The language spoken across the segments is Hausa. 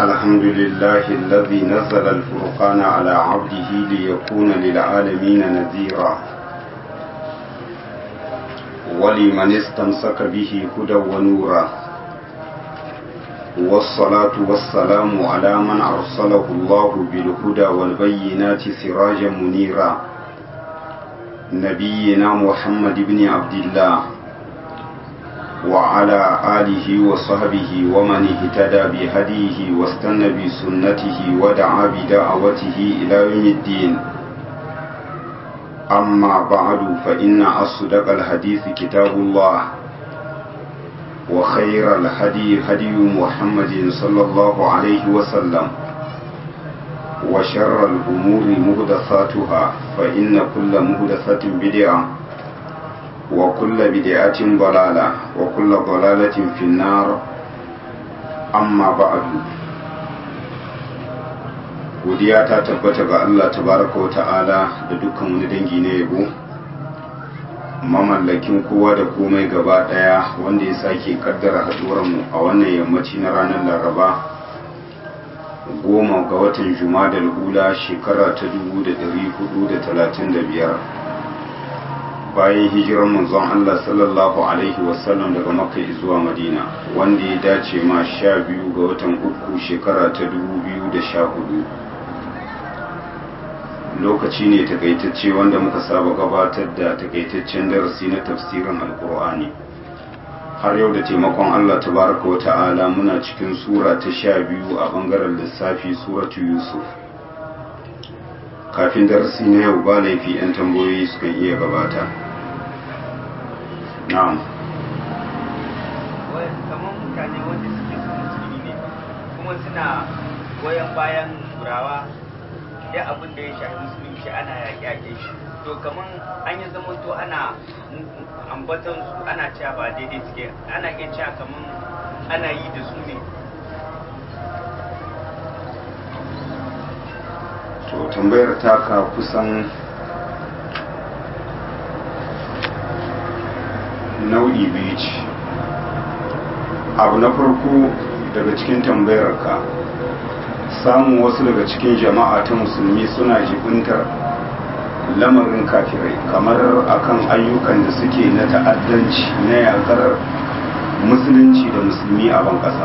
الحمد لله الذي نزل الفرقان على عبده ليكون للعالمين نذيرا ولمن استمسك به هدى ونورا والصلاة والسلام على من أرسله الله بالهدى والبينات سراجا منيرا نبينا محمد بن عبد الله وعلى آله وصحبه ومن اهتدى بهديه واستنى بسنته ودعا بدعوته إلى يوم الدين أما بعد فإن أصدق الحديث كتاب الله وخير الهدي هدي محمد صلى الله عليه وسلم وشر الأمور مهدثاتها فإن كل مهدثة بدعة وكل بدعة ضلالة وكل ضلالة في النار أما بعد godiya ta tabbata ga Allah tabaraka wa ta'ala da dukkan wani dangi na yabo mamallakin kowa da komai gaba daya wanda ya sake kaddara mu a wannan yammaci na ranar laraba goma ga watan juma'a da hula shekara ta 1435 bayan hijirar manzon Allah sallallahu Alaihi wasallam daga makka zuwa madina wanda ya dace ma sha biyu ga watan uku shekara ta dubu biyu da sha hudu lokaci ne takaitacce wanda muka saba gabatar da takaitaccen darasi na tafsirin alkur'ani har yau da taimakon Allah tabaraka wa ta'ala muna cikin sura ta sha biyu a bangaren lissafi suratu yusuf kafin darasi na yau ba laifi 'yan tambayoyi sukan iya gabata na'am kamar mutane wanda suke su musulmi ne kuma suna goyon bayan turawa ya abin da ya shafi musulunci ana yaƙe-yaƙe shi to kamar an yi zama to ana ambatan su ana cewa ba daidai suke ana iya cewa kamar ana yi da su ne to tambayar taka kusan nau'i biyu ce abu na farko daga cikin tambayar ka samun wasu daga cikin jama'a ta musulmi suna jibintar lamarin kafirai kamar akan ayyukan da suke na ta'addanci na yakar musulunci da musulmi a ban ƙasa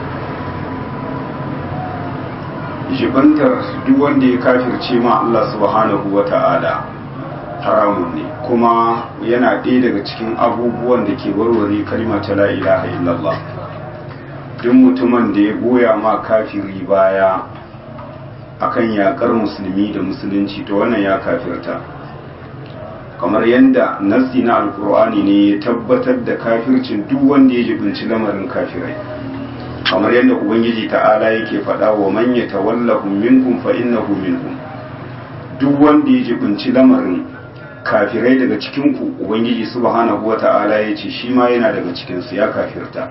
jibantar duk wanda ya kafirce ma Allah subhanahu wa ta'ala haramun ne kuma yana ɗaya daga cikin abubuwan da ke warware kalma ta la ilaha illallah duk mutumin da ya goya ma kafiri baya akan yakar musulmi da musulunci to wannan ya kafirta kamar yadda nassi na alkur'ani ne ya tabbatar da kafircin duk wanda ya jibinci lamarin kafirai kamar yadda ubangiji ta'ala yake faɗa wa man yatawallahum minkum fa innahu minhum duk wanda ya jibinci lamarin kafirai daga cikin ku ubangiji subhanahu wata'ala ya ce shi ma yana daga cikin su ya kafirta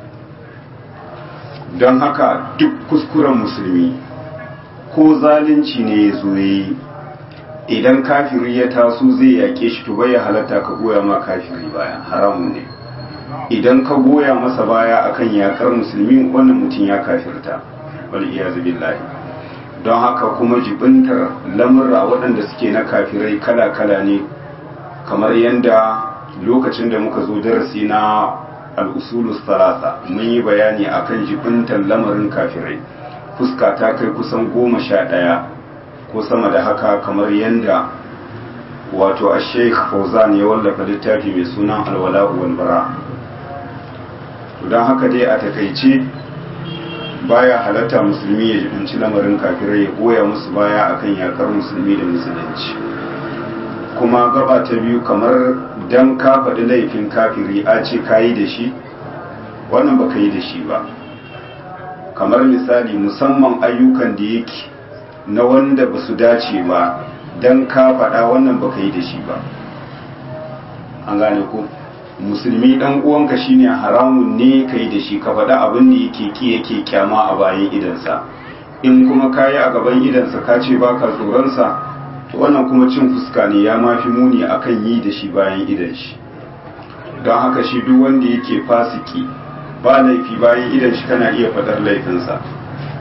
don haka duk kuskuren musulmi ko zalunci ne ya zo yi idan kafiri ya taso zai yake shi to bai halatta ka goya ma kafiri baya haramun ne idan ka goya masa baya akan yakar musulmi wannan mutum ya kafirta wal iyazu billahi don haka kuma jibintar lamurra waɗanda suke na kafirai kala-kala ne kamar yadda lokacin da muka zo darasi na al'usulus talata mun yi bayani akan jibintar lamarin kafirai fuska ta kai kusan goma sha ɗaya ko sama da haka kamar yadda wato a sheikh fauzan ya wallafa littafi mai sunan alwala'u wal bara don haka dai a takaice baya halatta musulmi ya jibinci lamarin kafirai ya goya musu baya akan yakar musulmi da musulunci kuma gaba ta biyu kamar dan ka faɗi laifin kafiri a ce ka yi da shi wannan ba ka yi da shi ba kamar misali musamman ayyukan da yake na wanda ba su dace ba dan ka faɗa wannan ba ka yi da shi ba an gane ko musulmi dan uwanka shine haramun ne kai da shi ka faɗa abin da yake ki yake kyama a bayan idansa in kuma kayi a gaban idansa ka ce baka tsoronsa to wannan kuma cin fuska ne ya mafi muni akan yi da shi bayan idan shi don haka shi duk wanda yake fasiki ba laifi bayan idan shi kana iya faɗar laifinsa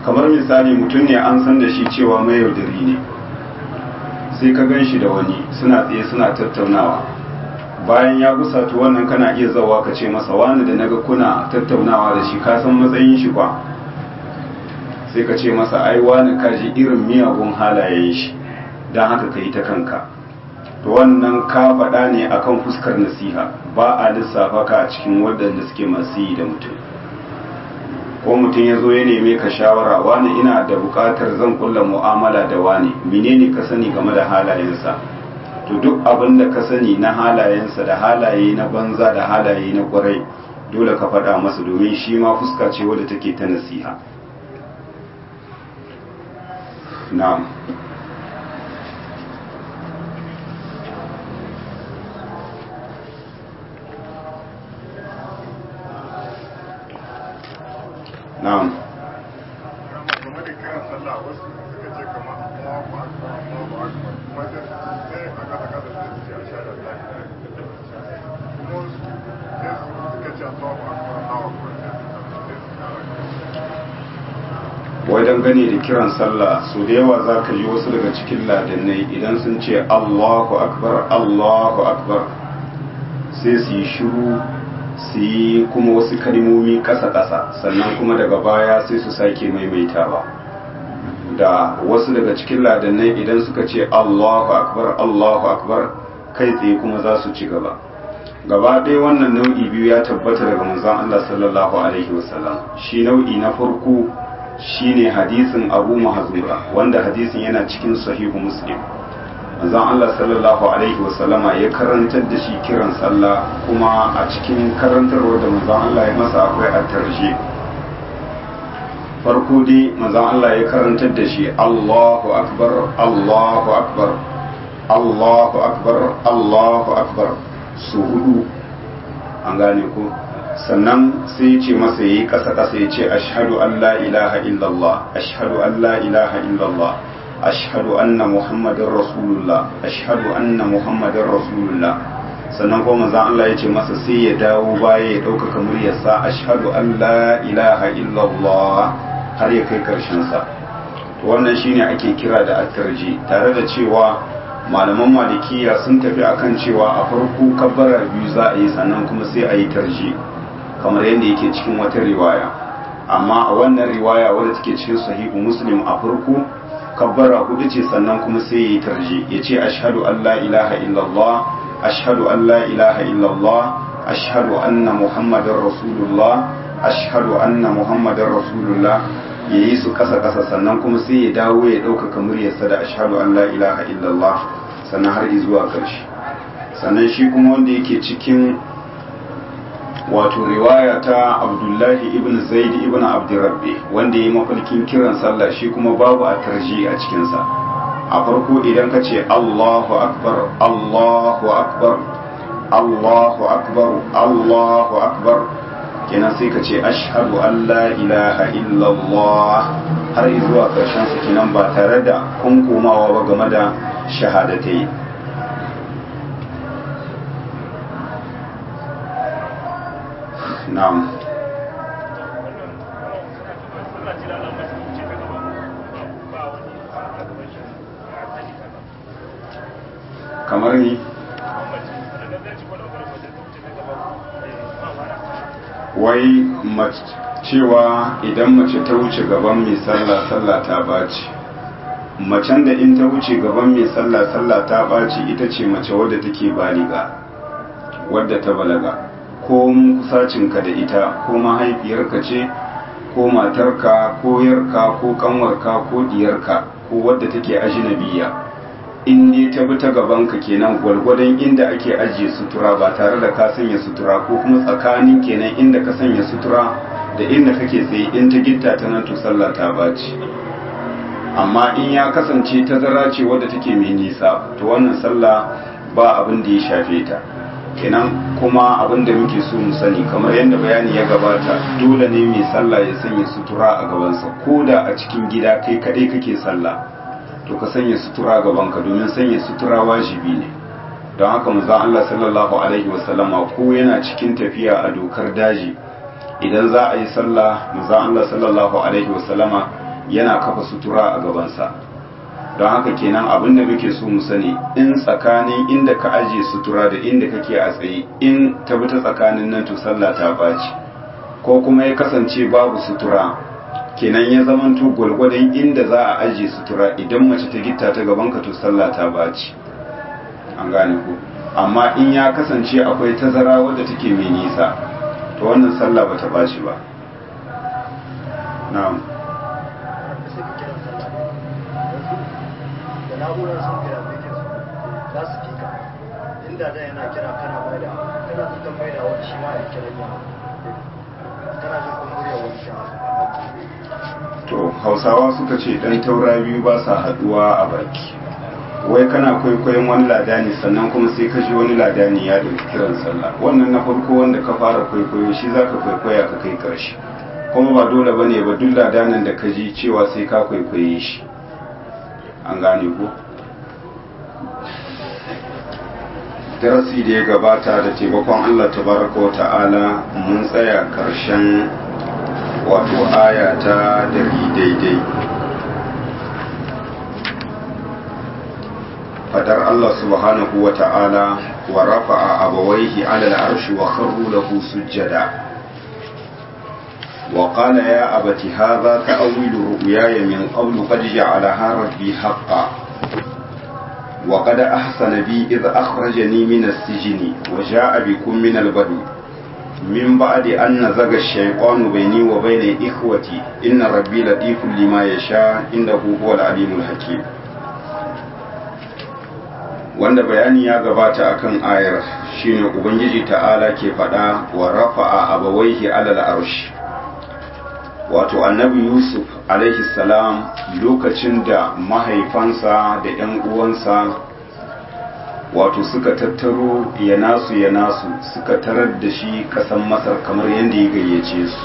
kamar misali mutum ne an san da shi cewa mai yaudari ne sai ka gan shi da wani suna tsaye suna tattaunawa bayan ya gusa to wannan kana iya zawa ka ce masa wani da naga kuna tattaunawa da shi ka san matsayin shi ba sai ka ce masa ai wani kaji irin miyagun halayen shi don haka ka yi ta kanka to wannan ka faɗa ne akan fuskar nasiha ba a lissafa ka a cikin waɗanda suke masu yi da mutum ko mutum ya zo ya neme ka shawara wani ina da buƙatar zan kulla mu'amala da wani menene ka sani game da halayensa to duk abin da ka sani na halayensa da halaye na banza da halaye na ƙwarai dole ka faɗa masa domin shi ma fuska ce wadda take ta nasiha na'am na'am game da kiran sallah wasu suka ce kamar Allahu akbar Allahu akbar kuma sai sai a kasa kasa sai su ce a sha da Allah kuma wasu sai su suka ce Allahu akbar Allahu akbar sai su kara wai dangane da kiran sallah su da yawa za ka ji wasu daga cikin ladannai idan sun ce allahu akbar allahu akbar sai su yi shiru su yi kuma wasu kalmomi ƙasa-ƙasa sannan kuma daga baya sai su sake maimaitawa da wasu daga cikin ladannai idan suka ce allahu akbar allahu akbar kai tsaye kuma za su ci gaba gaba ɗaya wannan nau'i biyu ya tabbata daga manzon Allah sallallahu alaihi wasallam shi nau'i na farko shine hadisin Abu Mahzura wanda hadisin yana cikin sahihu Muslim manzon Allah sallallahu alaihi wasallama ya karantar da shi kiran sallah kuma a cikin karantarwar da manzon Allah ya masa akwai at-tarjih farko dai manzon Allah ya karantar da shi Allahu akbar Allahu akbar Allahu akbar Allahu akbar su hudu an gane ko sannan sai ya ce masa yayi kasa kasa ya ce ashhadu an la ilaha illallah ashhadu an la ilaha illallah ashhadu anna muhammadar rasulullah ashhadu anna muhammadar rasulullah sannan kuma manzon Allah ya ce masa sai ya dawo baya ya ɗaukaka muryarsa ashhadu an la ilaha illallah har ya kai karshen sa wannan shine ake kira da at-tarji tare da cewa malaman malikiya sun tafi akan cewa a farko kabbara biyu za a yi sannan kuma sai a yi tarji kamar yadda yake cikin wata riwaya amma a wannan riwaya wadda take cikin sahihu muslim a farko kabbara hudu ce sannan kuma sai ya yi tarji ya ce ashhadu an la ilaha illallah ashhadu an la ilaha illallah ashhadu anna muhammadar rasulullah ashhadu anna muhammadar rasulullah ya yi su kasa kasa sannan kuma sai ya dawo ya ɗaukaka muryarsa da ashhadu an la ilaha illallah sannan har zuwa ƙarshe sannan shi kuma wanda yake cikin wato riwaya ta abdullahi ibn zaid ibn abdurrabbi wanda ya yi mafarkin kiran sallah shi kuma babu a tarji a cikinsa a farko idan ka ce allahu akbar allahu akbar allahu akbar allahu akbar kenan sai ka ce ashhadu an la ilaha illallah har zuwa karshen su kenan ba tare da kunkumawa ba game da shahadatai na'am kamar ni wai cewa idan mace ta wuce gaban mai sallah sallah ta baci macen da in ta wuce gaban mai sallah sallah ta baci ita ce mace wadda take baliga wadda ta balaga ko kusacinka da ita ko mahaifiyarka ce ko matarka ko yarka ko kanwarka ko diyarka ko wadda take ajinabiya in ne ta bi ta gabanka kenan gwargwadon inda ake ajiye sutura ba tare da ka sanya sutura ko kuma tsakanin kenan inda ka sanya sutura da inda kake tsaye in ta gitta ta nan to sallah ta baci amma in ya kasance tazara ce wadda take mai nisa to wannan sallah ba abin da ya shafe ta kenan kuma abin da muke so mu sani kamar yadda bayani ya gabata dole ne mai sallah ya sanya sutura a gabansa ko da a cikin gida kai kadai kake sallah to ka sanya sutura gabanka domin sanya sutura wajibi ne don haka manzon Allah sallallahu alaihi wasallama ko yana cikin tafiya a dokar daji idan za a yi sallah manzon Allah sallallahu alaihi wasallama yana kafa sutura a gabansa don haka kenan abin da muke so mu sani in tsakanin inda ka ajiye sutura da inda kake a tsaye in ta bi ta tsakanin nan to sallah ta baci ko kuma ya kasance babu sutura kenan ya zamanto gwalgwadon inda za a ajiye sutura idan mace ta gitta ta gaban ka to sallah ta baci an gane ku amma in ya kasance akwai tazara wadda take mai nisa to wannan sallah ba ta baci ba na'am na'urar sun kira bikin su za su fika inda da yana kira kana mai da kana tukan mai da wani shi ma ya kira ya kana jin kun murya wani shi to hausawa suka ce dan taura biyu ba sa haduwa a baki wai kana kwaikwayon wani ladani sannan kuma sai ka ji wani ladani ya dauki kiran sallah wannan na farko wanda ka fara kwaikwayo shi zaka kwaikwaya ka kai karshe kuma ba dole bane ba duk ladanin da ka ji cewa sai ka kwaikwaye shi an gane ko darasi da ya gabata da taimakon Allah tabaraka wa ta'ala mun tsaya karshen wato aya ta dari daidai fadar Allah subhanahu wa ta'ala wa rafa'a abawaihi ala al'arshi wa kharru lahu sujjada وقال يا أبت هذا تأويل رؤياي من قبل قد جعلها ربي حقا وقد أحسن بي إذ أخرجني من السجن وجاء بكم من البدو من بعد أن نزغ الشيطان بيني وبين إخوتي إن ربي لطيف لما يشاء إنه هو العليم الحكيم wanda bayani ya gabata akan ayar shine ubangiji ta'ala ke faɗa wa rafa'a abawaihi alal arshi wato annabi yusuf alaihi salam lokacin da mahaifansa da 'yan uwansa wato suka tattaro ya nasu ya nasu suka tarar da shi kasan masar kamar yadda ya gayyace su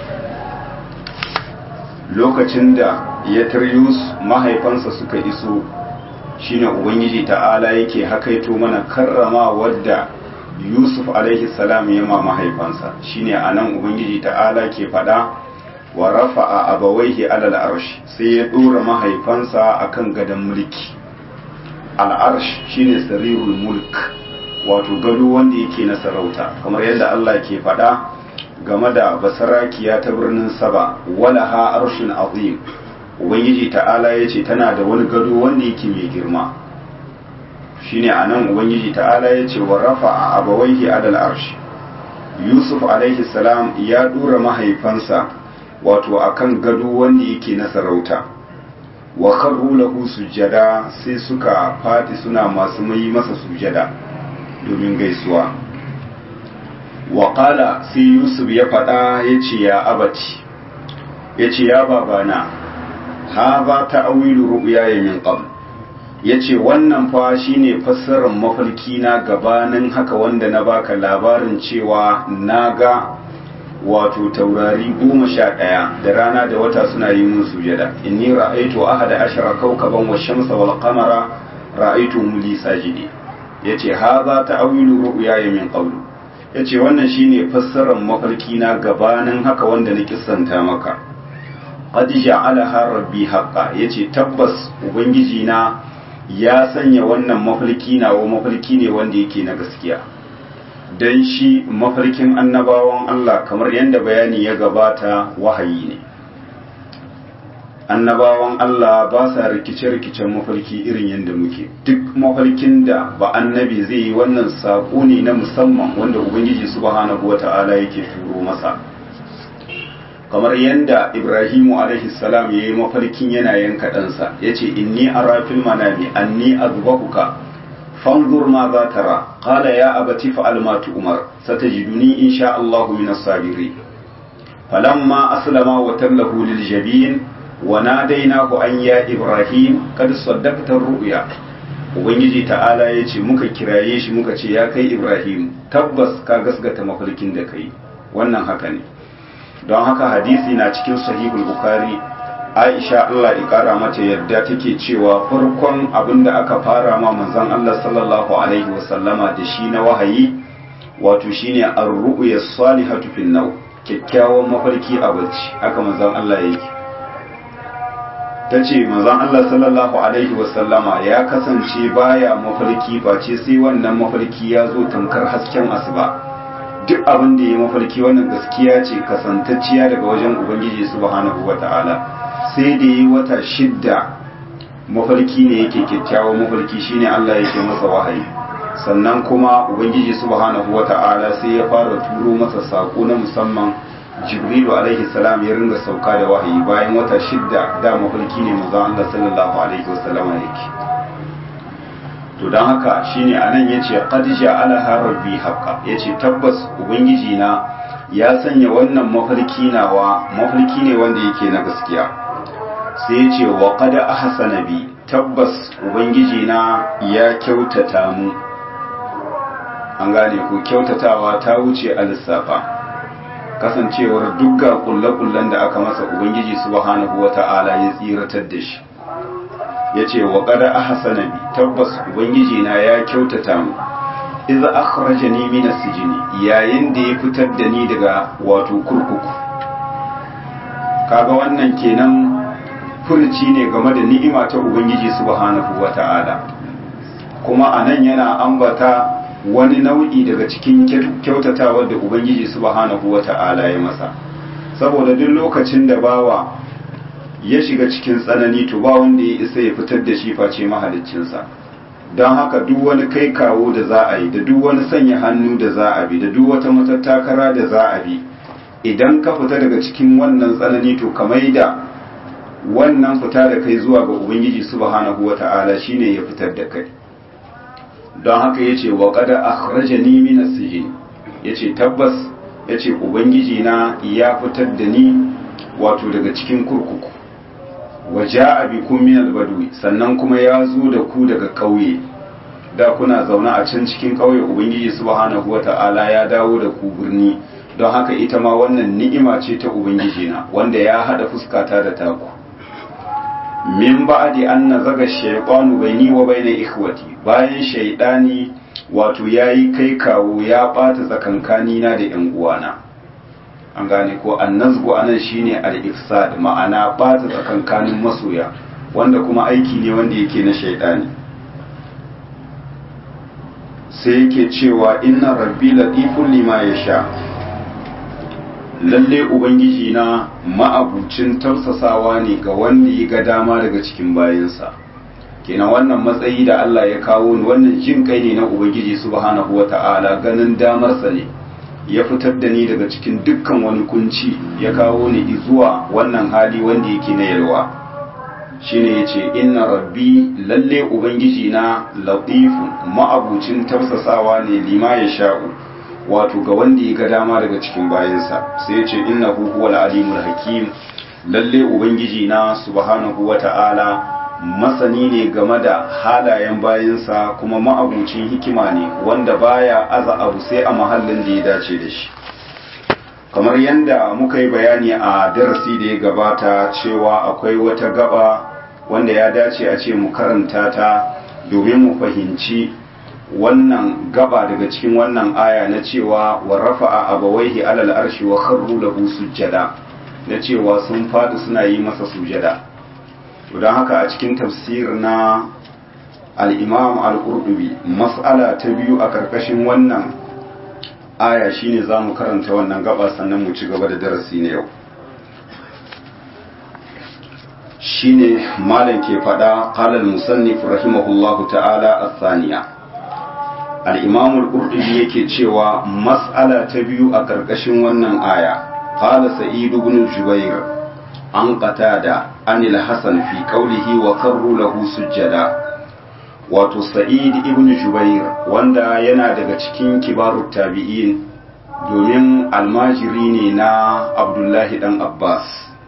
lokacin da ya taryus mahaifansa suka iso shine ubangiji ta'ala yake hakaito mana karrama wadda yusuf alaihi salam ya ma mahaifansa shine anan ubangiji ta'ala ke faɗa wa rafa'a abawaihi alal arsh sai ya dora mahaifansa akan gadon mulki al arsh shine sarirul mulk wato gado wanda yake na sarauta kamar yadda Allah ke faɗa game da basarakiya ta birnin saba wala ha arshin azim ubangiji ta'ala ya ce tana da wani gado wanda yake mai girma shine anan ubangiji ta'ala ya ce wa rafa'a abawaihi alal arsh yusuf alaihi salam ya dora mahaifansa wato akan gado wanda yake na sarauta wa kharru lahu sujada sai suka fadi suna masu mai masa sujada domin gaisuwa wa qala sai yusuf ya fada yace ya abati yace ya babana hadha ta'wilu ru'yaya min qabl yace wannan fa shine fassarar mafarki na gabanin haka wanda na baka labarin cewa naga wato taurari goma sha ɗaya da rana da wata suna yi mun sujada inni ra'aitu ahada ashara kawkaban wa shamsa wal qamara ra'aitu muli sajidi yace hadha ta'awilu ru'yaya min qablu yace wannan shine fassarar mafarki na gabanin haka wanda na kissanta maka qad ja'alaha rabbi haqqa yace tabbas ubangiji na ya sanya wannan mafarki na wa mafarki ne wanda yake na gaskiya don shi mafarkin annabawan Allah kamar yadda bayani ya gabata wahayi ne annabawan Allah ba sa rikice-rikicen mafarki irin yadda muke duk mafarkin da ba annabi zai yi wannan saƙo ne na musamman wanda ubangiji subhanahu wata'ala yake turo masa kamar yadda ibrahimu alaihi salam ya yi mafarkin yana yanka ɗansa ya ce inni ara fil manami anni azbahuka fanzur ma za tara qala ya abati fa'al ma tu'mar satajiduni insha Allah min as-sabirin falamma aslama wa tallahu lil jabin wa nadainahu an ya ibrahim kad saddaqta ar-ru'ya ubangiji ta'ala yace muka kiraye shi muka ce ya kai ibrahim tabbas ka gasgata mafarkin da kai wannan haka ne don haka hadisi na cikin sahihul bukhari aisha Allah ya kara mata yadda take cewa farkon abin da aka fara ma manzon Allah sallallahu alaihi wasallama da shi na wahayi wato shine ar-ru'ya salihatu fil naw kyakkyawan mafarki a bacci haka manzon Allah yake ta ce manzon Allah sallallahu alaihi wasallama ya kasance baya mafarki face sai wannan mafarki ya zo tamkar hasken asuba duk abin da ya mafarki wannan gaskiya ce kasantacciya daga wajen ubangiji subhanahu wata'ala sai da yi wata shidda mafarki ne yake kyakkyawan mafarki shine Allah yake masa wahayi sannan kuma ubangiji subhanahu wata'ala sai ya fara turo masa sako na musamman jibrilu alaihi salam ya ringa sauka da wahayi bayan wata shidda da mafarki ne manzon Allah sallallahu alaihi wasallam yake to dan haka shine anan yace qad ja'alaha rabbi haqqa yace tabbas ubangiji na ya sanya wannan mafarki nawa mafarki ne wanda yake na gaskiya sai yace wa qad ahsana bi tabbas ubangiji na ya kyautata mu an gane ko kyautatawa ta wuce a lissafa kasancewar dukkan kulle-kullen da aka masa ubangiji subhanahu wata'ala ya tsiratar da shi ya ce wa ƙada a hasanabi tabbas ubangiji na ya kyautata mu iza akhraja ni min sijini yayin da ya fitar da ni daga wato kurkuku kaga wannan kenan furci ne game da ni'ima ta ubangiji subhanahu wata'ala kuma anan yana ambata wani nau'i daga cikin kyautatawar da ubangiji subhanahu wata'ala ya masa saboda duk lokacin da bawa ya shiga cikin tsanani to ba wanda ya isa ya fitar da shi face mahaliccinsa don haka duk wani kai kawo da za a yi da duk wani sanya hannu da za a bi da duk wata matattakara da za a bi idan ka fita daga cikin wannan tsanani to ka da wannan fita da kai zuwa ga ubangiji subhanahu wata'ala shine ya fitar da kai don haka ya ce wa kada akhrajani min as-sijn yace tabbas yace ubangiji na ya fitar da ni wato daga cikin kurkuku wa ja'a bikum min al-badwi sannan kuma ya zo da ku daga ƙauye da kuna zaune a can cikin ƙauye ubangiji subhanahu wata'ala ya dawo da ku birni don haka ita ma wannan ni'ima ce ta ubangiji na wanda ya hada fuskata da taku min ba'di an nazaga shaytanu baini wa baina ikhwati bayan shaydani wato yayi kai kawo ya bata tsakankani na da yan uwana an gane ko annazgu anan shine al-ifsad ma'ana bata tsakankanin masoya wanda kuma aiki ne wanda yake na shaydani sai yake cewa inna rabbi latifun lima yasha lalle ubangiji na ma'abucin tausasawa ne ga wanda ya ga dama daga cikin bayansa kenan wannan matsayi da Allah ya kawo ni wannan jin kai ne na ubangiji subhanahu wata'ala ganin damarsa ne ya fitar da ni daga cikin dukkan wani kunci ya kawo ni zuwa wannan hali wanda yake na yalwa shine yace inna rabbi lalle ubangiji na latifun ma'abucin tausasawa ne lima ya sha'u wato ga wanda ya ga dama daga cikin bayansa sai ya ce innahu huwal alimul hakim lalle ubangiji na subhanahu wata'ala masani ne game da halayen bayansa kuma ma'abucin hikima ne wanda baya aza abu sai a mahallin da ya dace da shi kamar yadda muka yi bayani a darasi da ya gabata cewa akwai wata gaba wanda ya dace a ce mu karanta ta domin mu fahimci wannan gaba daga cikin wannan aya na cewa wa rafa'a abawaihi alal arshi wa kharru lahu sujjada na cewa sun fadi suna yi masa sujada to don haka a cikin tafsir na al-imam al-qurtubi mas'ala ta biyu a karkashin wannan aya shine zamu karanta wannan gaba sannan mu ci gaba da darasi na yau shine malam ke fada qala al-musannif rahimahullahu ta'ala as-saniya al-imam al-qurtubi yake cewa mas'ala ta biyu a karkashin wannan aya qala sa'id ibn jubair an qatada an al-hasan fi qawlihi wa karru lahu sujjada wato sa'id ibn jubair wanda yana daga cikin kibarut tabi'in domin almajiri ne na abdullahi dan abbas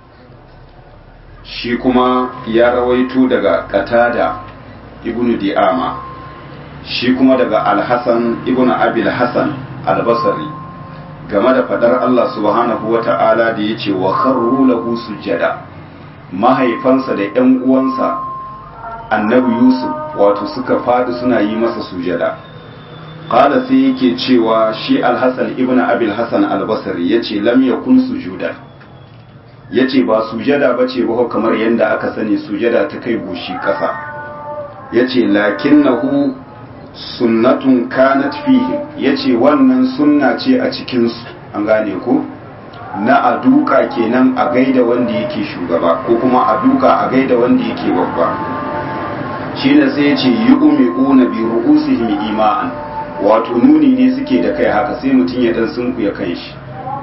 shi kuma ya rawaito daga qatada ibn di'ama shi kuma daga alhassan ibn abil hassan albasari game da fadar Allah subhanahu wa ta'ala da ya ce wa kharru lahu sujjada mahaifansa da ‘yan uwansa annabi yusuf wato suka fadi suna yi masa sujada qala sai yake cewa shi alhassan ibn abil hassan albasari ya ce lam yakun sujuda ya ce ba sujada ba ce ba kamar yadda aka sani sujada ta kai goshi ƙasa ya ce lakin na hu sunnatun kanat fihi ya ce wannan sunna ce a cikinsu an gane ku na a duka kenan a gaida wanda yake shugaba ko kuma a duka a gaida wanda yake babba shi ne sai ya ce yi ume bi ru'usihim ima'an wato nuni ne suke da kai haka sai mutum ya dan sunkuya kan shi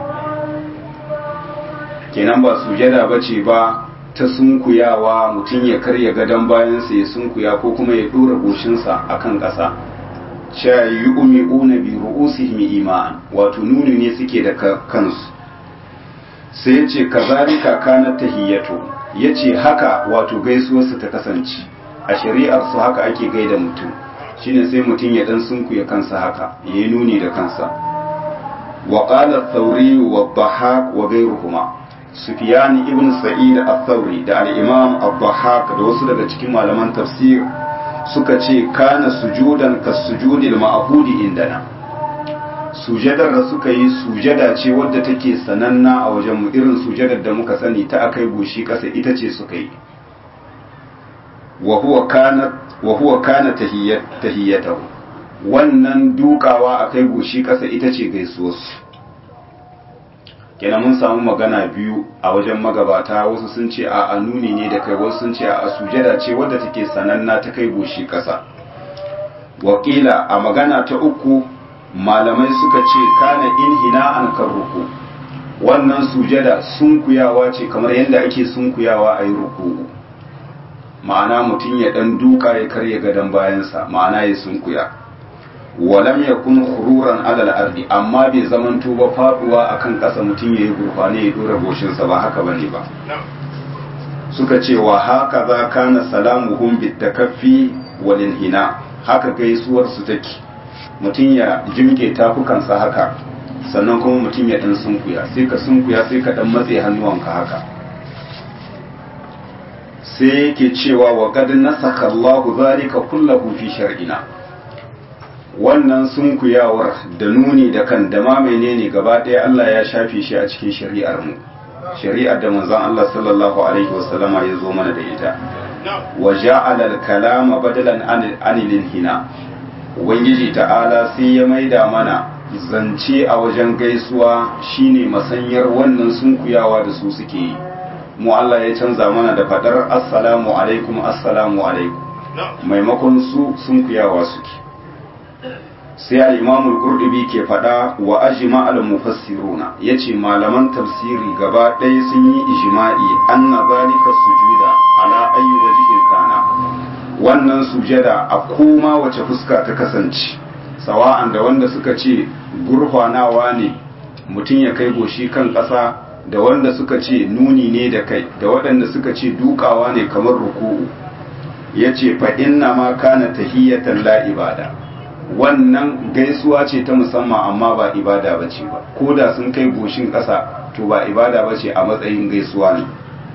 kenan ba sujada ba ce ba ta sunkuyawa mutum ya karya gadon bayansa ya sunkuya ko kuma ya dora goshinsa a kan ƙasa cewa yi umi una bi ru'usihim ima'an wato nuni ne suke da kansu sai ya ce kazalika kana tahiyyatu ya ce haka wato gaisuwarsa ta kasance a shari'ar su haka ake gaida mutum shine sai mutum ya dan sunkuya kansa haka yayi nuni da kansa wa qala ath-thawri wa dhahak wa ghayruhuma sufyan ibn sa'id ath-thawri da al-imam ad-dhahak da wasu daga cikin malaman tafsir suka ce kana sujudan kas-sujudil ma'hudi indana sujadar da suka yi sujada ce wadda take sananna a wajen mu irin sujadar da muka sani ta akai goshi kasa ita ce suka yi wa huwa kana wa huwa kana tahiyyatahu wannan dukawa akai goshi kasa ita ce gaisuwarsu kenan mun samu magana biyu a wajen magabata wasu sun ce a anuni ne da kai wasu sun ce a sujada ce wadda take sananna ta kai goshi kasa wakila a magana ta uku malamai suka ce kana inhina an ruku wannan sujada sunkuyawa ce kamar yadda ake sunkuyawa a yi ruku'u ma'ana mutum ya dan duka ya karya gadon bayansa ma'ana ya sunkuya walam yakun khururan alal ardi amma bai zaman tuba faduwa akan kasa mutum yayi gurfane ya dora goshinsa ba haka bane ba suka ce wa haka za kana salamuhum bitakaffi wal inhina haka gaisuwar su take mutum ya jimke tafukansa haka sannan kuma mutum ya dan sunkuya sai ka sunkuya sai ka dan matse hannuwanka haka sai yake cewa wa qad nasakha Allahu zalika kullahu fi shar'ina wannan sunkuyawar da nuni da kan da ma menene gaba ɗaya Allah ya shafe shi a cikin shari'ar mu shari'ar da manzon Allah sallallahu alaihi wasallama ya zo mana da ita wa ja'ala al-kalama badalan anil hina ubangiji ta'ala sai ya maida mana zance a wajen gaisuwa shine masanyar wannan sunkuyawa da su suke yi mu Allah ya canza mana da fadar assalamu alaikum assalamu alaikum maimakon su sunkuyawa suke sai al-imamul qurtubi ke fada wa ajma al-mufassiruna yace malaman tafsiri gaba ɗaya sun yi ijma'i anna zalika sujuda ala ayyi wajhin kana wannan sujada a koma wace fuska ta kasance sawa'an da wanda suka ce gurfanawa ne mutum ya kai goshi kan ƙasa da wanda suka ce nuni ne da kai da waɗanda suka ce dukawa ne kamar ruku'u ya ce fa inna ma kana tahiyatan la ibada wannan gaisuwa ce ta musamman amma ba ibada ba ce ba ko da sun kai goshin ƙasa to ba ibada ba ce a matsayin gaisuwa ne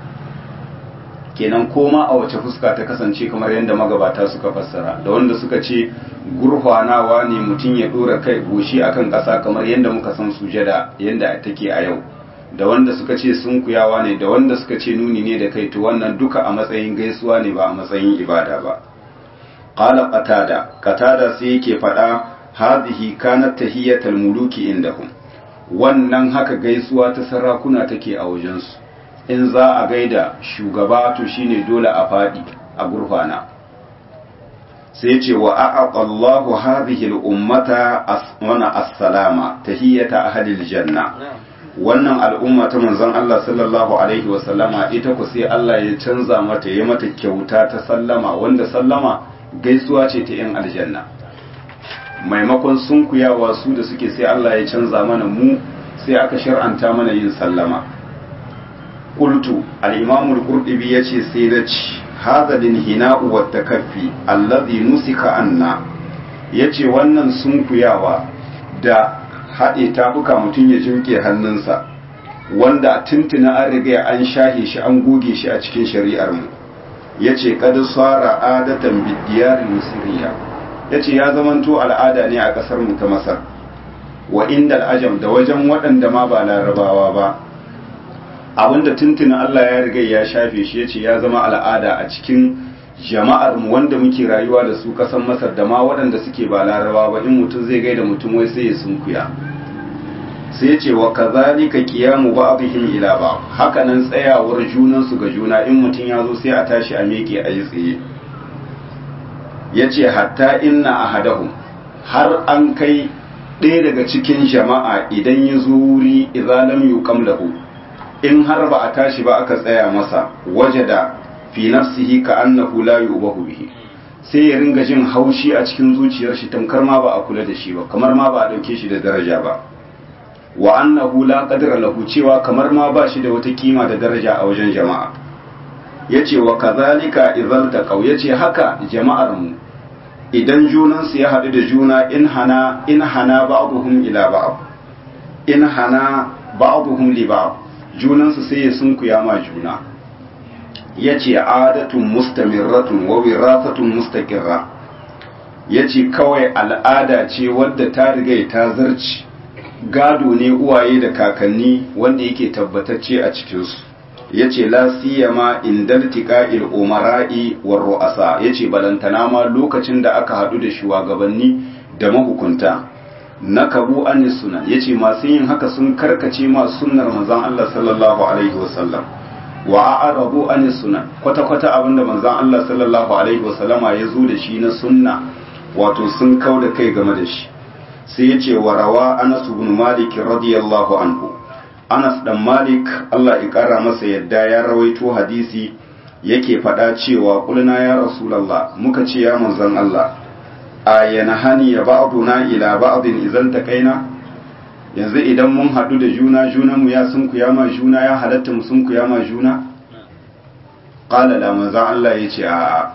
kenan koma a wace fuska ta kasance kamar yadda magabata suka fassara da wanda suka ce gurfanawa ne mutum ya dora kai goshi akan ƙasa kamar yadda muka san sujada yadda take a yau da wanda suka ce sunkuyawa ne da wanda suka ce nuni ne da kai to wannan duka a matsayin gaisuwa ne ba a matsayin ibada ba qala qatada qatada sai yake faɗa hadhihi kanat tahiyatul muluki indahum wannan haka gaisuwa ta sarakuna take a wajensu in za a gaida shugaba to shine dole a faɗi a gurfana sai ce wa a'aqa Allahu hadhihi al-ummata asmana as-salama tahiyata ahli al-janna wannan al'umma ta manzon Allah sallallahu alaihi wa sallama ita ku sai Allah ya canza mata ya mata kyauta ta sallama wanda sallama gaisuwa ce ta yan aljanna maimakon sunkuyawa su da suke sai Allah ya canza mana mu sai aka shar'anta mana yin sallama qultu al-imam al-qurtubi yace sai na ci hadha linhina'u wa takaffi alladhi nusika anna yace wannan sunkuyawa da haɗe tafuka mutum ya jinke hannunsa wanda tuntuna an riga an shahe shi an goge shi a cikin shari'ar mu yace kad sara adatan bidiyar misriya yace ya zamanto al'ada ne a kasar mu ta masar wa inda al'ajam da wajen waɗanda ma ba larabawa ba abinda tuntuna Allah ya riga ya shafe shi yace ya zama al'ada a cikin jama'ar mu wanda muke rayuwa da su kasan Masar da ma waɗanda suke ba Laraba ba in mutum zai gaida mutum wai sai ya sunkuya sai ya ce wa kazalika qiyamu ba'dihim ila ba'd haka nan tsayawar junan su ga juna in mutum ya zo sai a tashi a miƙe a yi tsaye yace hatta inna ahadahum har an kai ɗaya daga cikin jama'a idan ya zo wuri idza lam yuqam lahu in har ba a tashi ba aka tsaya masa wajada fi nafsihi ka annahu la yubahu bihi sai ya ringa jin haushi a cikin zuciyar shi tamkar ma ba a kula da shi ba kamar ma ba a dauke shi da daraja ba wa annahu la qadra lahu cewa kamar ma ba shi da wata kima da daraja a wajen jama'a yace wa kadhalika idzal taqaw yace haka jama'ar mu idan junan su ya hadu da juna in hana in hana ba'dhum ila ba'd in hana ba'dhum li ba'd junan su sai ya sunkuya ma juna yace adatun mustamirratun wa wirasatun mustaqirra yace kawai al'ada ce wadda ta riga ta zarci gado ne uwaye da kakanni wanda yake tabbatacce a cikinsu ya ce la siyama indal tiqa'il umara'i war ru'asa yace balantana ma lokacin da aka hadu da shugabanni da mahukunta nakabu an sunan yace masu yin haka sun karkace ma sunnar manzon Allah sallallahu alaihi wasallam wa a'radu an sunan kwata kwata abinda manzon Allah sallallahu alaihi wasallama ya zo da shi na sunna wato sun kauda kai game da shi sai ya ce wa rawa anas ibn malik radiyallahu anhu anas dan malik Allah ya kara masa yadda ya rawaito hadisi yake faɗa cewa kulna ya rasulullah muka ce ya manzon Allah ayana hani ya ba'duna ila ba'din idan taqaina yanzu idan mun haɗu da juna junan mu ya sunku ya ma juna ya halatta mu sunku ya ma juna qala la manzon Allah yace a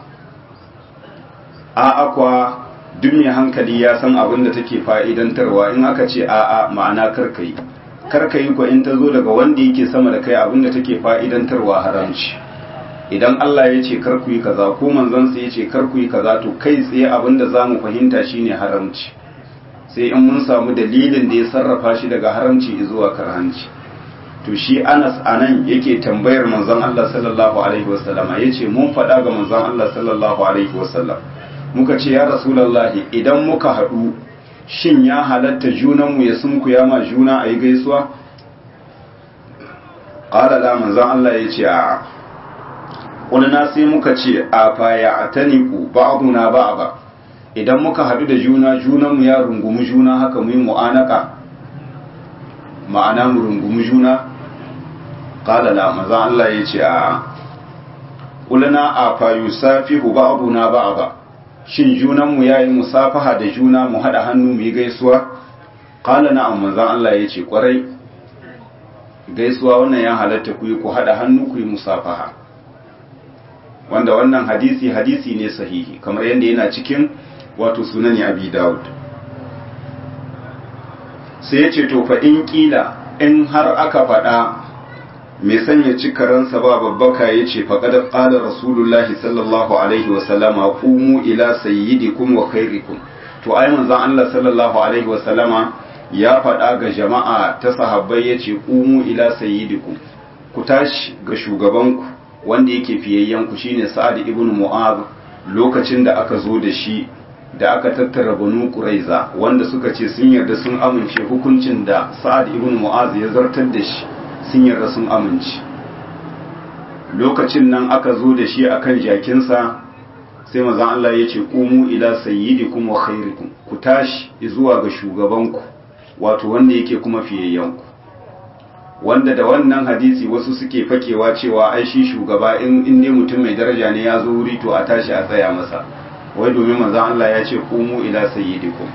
a akwa duk mai hankali ya san abin da take fa'idantarwa in aka ce a'a ma'ana karkayi karkayi ko in ta zo daga wanda yake sama da kai abin da take fa'idantarwa haramci idan Allah ya ce karku yi kaza ko manzansa ya ce karku yi kaza to kai tsaye abin da za mu fahimta shine haramci sai in mun samu dalilin da ya sarrafa shi daga haramci zuwa karhanci to shi Anas anan yake tambayar manzon Allah sallallahu alaihi wasallama yace mun faɗa ga manzon Allah sallallahu alaihi wasallam muka ce ya rasulallahi idan muka haɗu shin ya halatta junanmu ya sunkuya ma juna a yi gaisuwa? ƙalala manzan Allah ya ce a ƙulina sai muka ce a faya a taniku ba'aduna ba ba idan muka haɗu da juna junanmu ya rungumi juna haka mu yi mu'anaka ma'ana mu rungumi juna ƙalala manzan Allah ya ce a ƙulina a fayu safihu ba'aduna ba ba shin junanmu ya yi musafaha da juna mu haɗa hannu mu yi gaisuwa ƙala na manzan Allah ya ce ƙwarai gaisuwa wannan ya halatta ku yi ku haɗa hannu ku yi musafaha wanda wannan hadisi hadisi ne sahihi kamar yadda yana cikin wato sunani abi dawud sai ya ce to fa in kila in har aka faɗa mai sanya cikaransa ba babbaka ya ce faƙadar ƙadar rasulullahi sallallahu alaihi wasallama ƙumu ila sayyidikum wa khairikum to ai manzan Allah sallallahu alaihi wasallama ya faɗa ga jama'a ta sahabbai ya ce ƙumu ila sayyidikum ku tashi ga shugabanku wanda yake fiyayyanku shine sa'ad ibn mu'az lokacin da aka zo da shi da aka tattara banu quraiza wanda suka ce sun yarda sun amince hukuncin da sa'ad ibn mu'az ya zartar da shi sun yarda sun amince lokacin nan aka zo da shi akan jakinsa sai mazan Allah ya ce ƙumu ila sayyidikum wa khairikum ku tashi zuwa ga shugabanku wato wanda yake kuma fiyayyanku wanda da wannan hadisi wasu suke fakewa cewa ai shi shugaba in in dai mutum mai daraja ne ya zo wuri to a tashi a tsaya masa wai domin manzon Allah ya ce ƙumu ila sayyidikum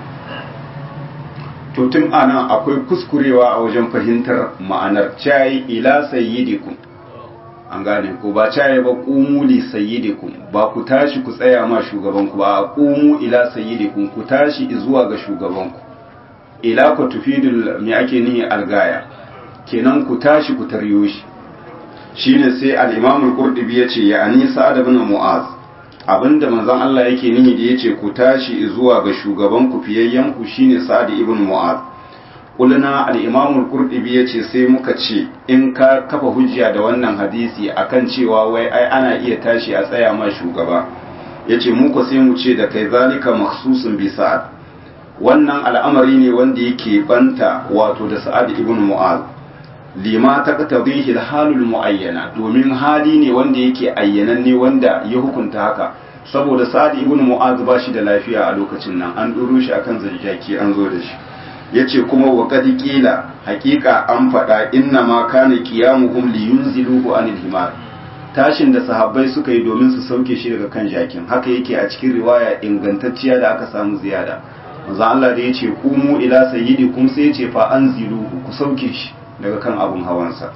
to tun ana akwai kuskurewa a wajen fahimtar ma'anar cayi ila sayyidikum an gane ko ba cayi ba qumu li sayyidikum ba ku tashi ku tsaya ma shugabanku ba qumu ila sayyidikum ku tashi zuwa ga shugabanku ila ku tufidul me ake nihi algaya kenan ku tashi ku taryo shi shine sai al-imam al-qurtubi yace ya ani sa'ad ibn mu'az abinda manzon Allah yake nihi da yace ku tashi zuwa ga shugaban ku fiyayyen ku shine Sa'ad ibn Mu'az kulna al-imam al-qurtubi yace sai muka ce in ka kafa hujja da wannan hadisi akan cewa wai ai ana iya tashi a tsaya ma shugaba yace mu ko sai mu ce da kai zalika makhsusun bi sa'ad wannan al'amari ne wanda yake banta wato da sa'ad ibn mu'az lima taqtadihi al-halul muayyana domin hali ne wanda yake ayyananne wanda ya hukunta haka saboda sa'ad ibn mu'az ba shi da lafiya a lokacin nan an duro shi akan zanjaki an zo da shi yace kuma wa qad qila haqiqa an faɗa inna ma kana qiyamuhum li yunziluhu anil himar tashin da sahabbai suka yi domin su sauke shi daga kan jakin haka yake a cikin riwaya ingantacciya da aka samu ziyada manzo Allah da yace kumu ila sayyidikum sai yace fa anziluhu ku sauke shi daga kan abun hawansa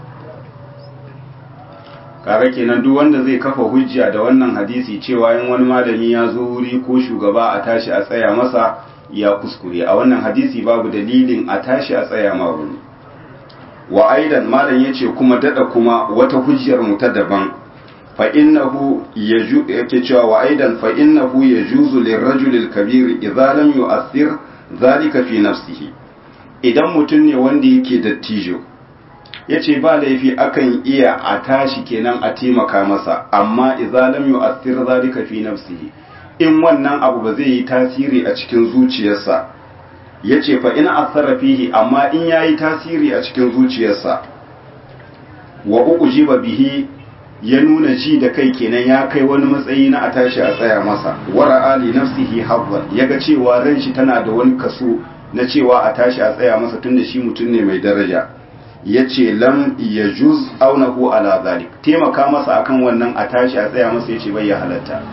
kaga kenan duk wanda zai kafa hujja da wannan hadisi cewa in wani malami ya zo wuri ko shugaba a tashi a tsaya masa ya kuskure a wannan hadisi babu dalilin a tashi a tsaya ma wuri wa aidan malam yace kuma dada kuma wata hujjar mu ta daban fa innahu yaju yake cewa wa aidan fa innahu yajuzu lirrajuli alkabir idza lam yu'athir zalika fi nafsihi idan mutum ne wanda yake dattijo yace ba laifi akan iya a tashi kenan a taimaka masa amma idza lam yu'athir zalika fi nafsihi in wannan abu ba zai yi tasiri a cikin zuciyarsa ya ce fa ina asara fihi amma in ya yi tasiri a cikin zuciyarsa wa uku jiba bihi ya nuna ji da kai kenan ya kai wani matsayi na a tashi a tsaya masa wara ali nafsihi habban ya ga cewa ran shi tana da wani kaso na cewa a tashi a tsaya masa tunda shi mutum ne mai daraja ya ce lam ya juz aunahu ala zalik taimaka masa akan wannan a tashi a tsaya masa ya ce bai ya halatta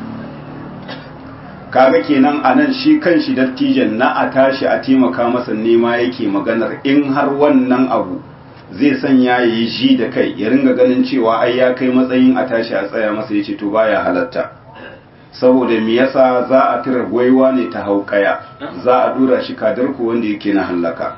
kaga kenan a nan shi kan shi dattijan na a tashi a taimaka masa nema yake maganar in har wannan abu zai sanya ya yi ji da kai ya ringa ganin cewa ai ya kai matsayin a tashi a tsaya masa ya ce to baya halatta saboda me yasa za a tira gwaiwa ne ta haukaya za a dura shi kadarku wanda yake na hallaka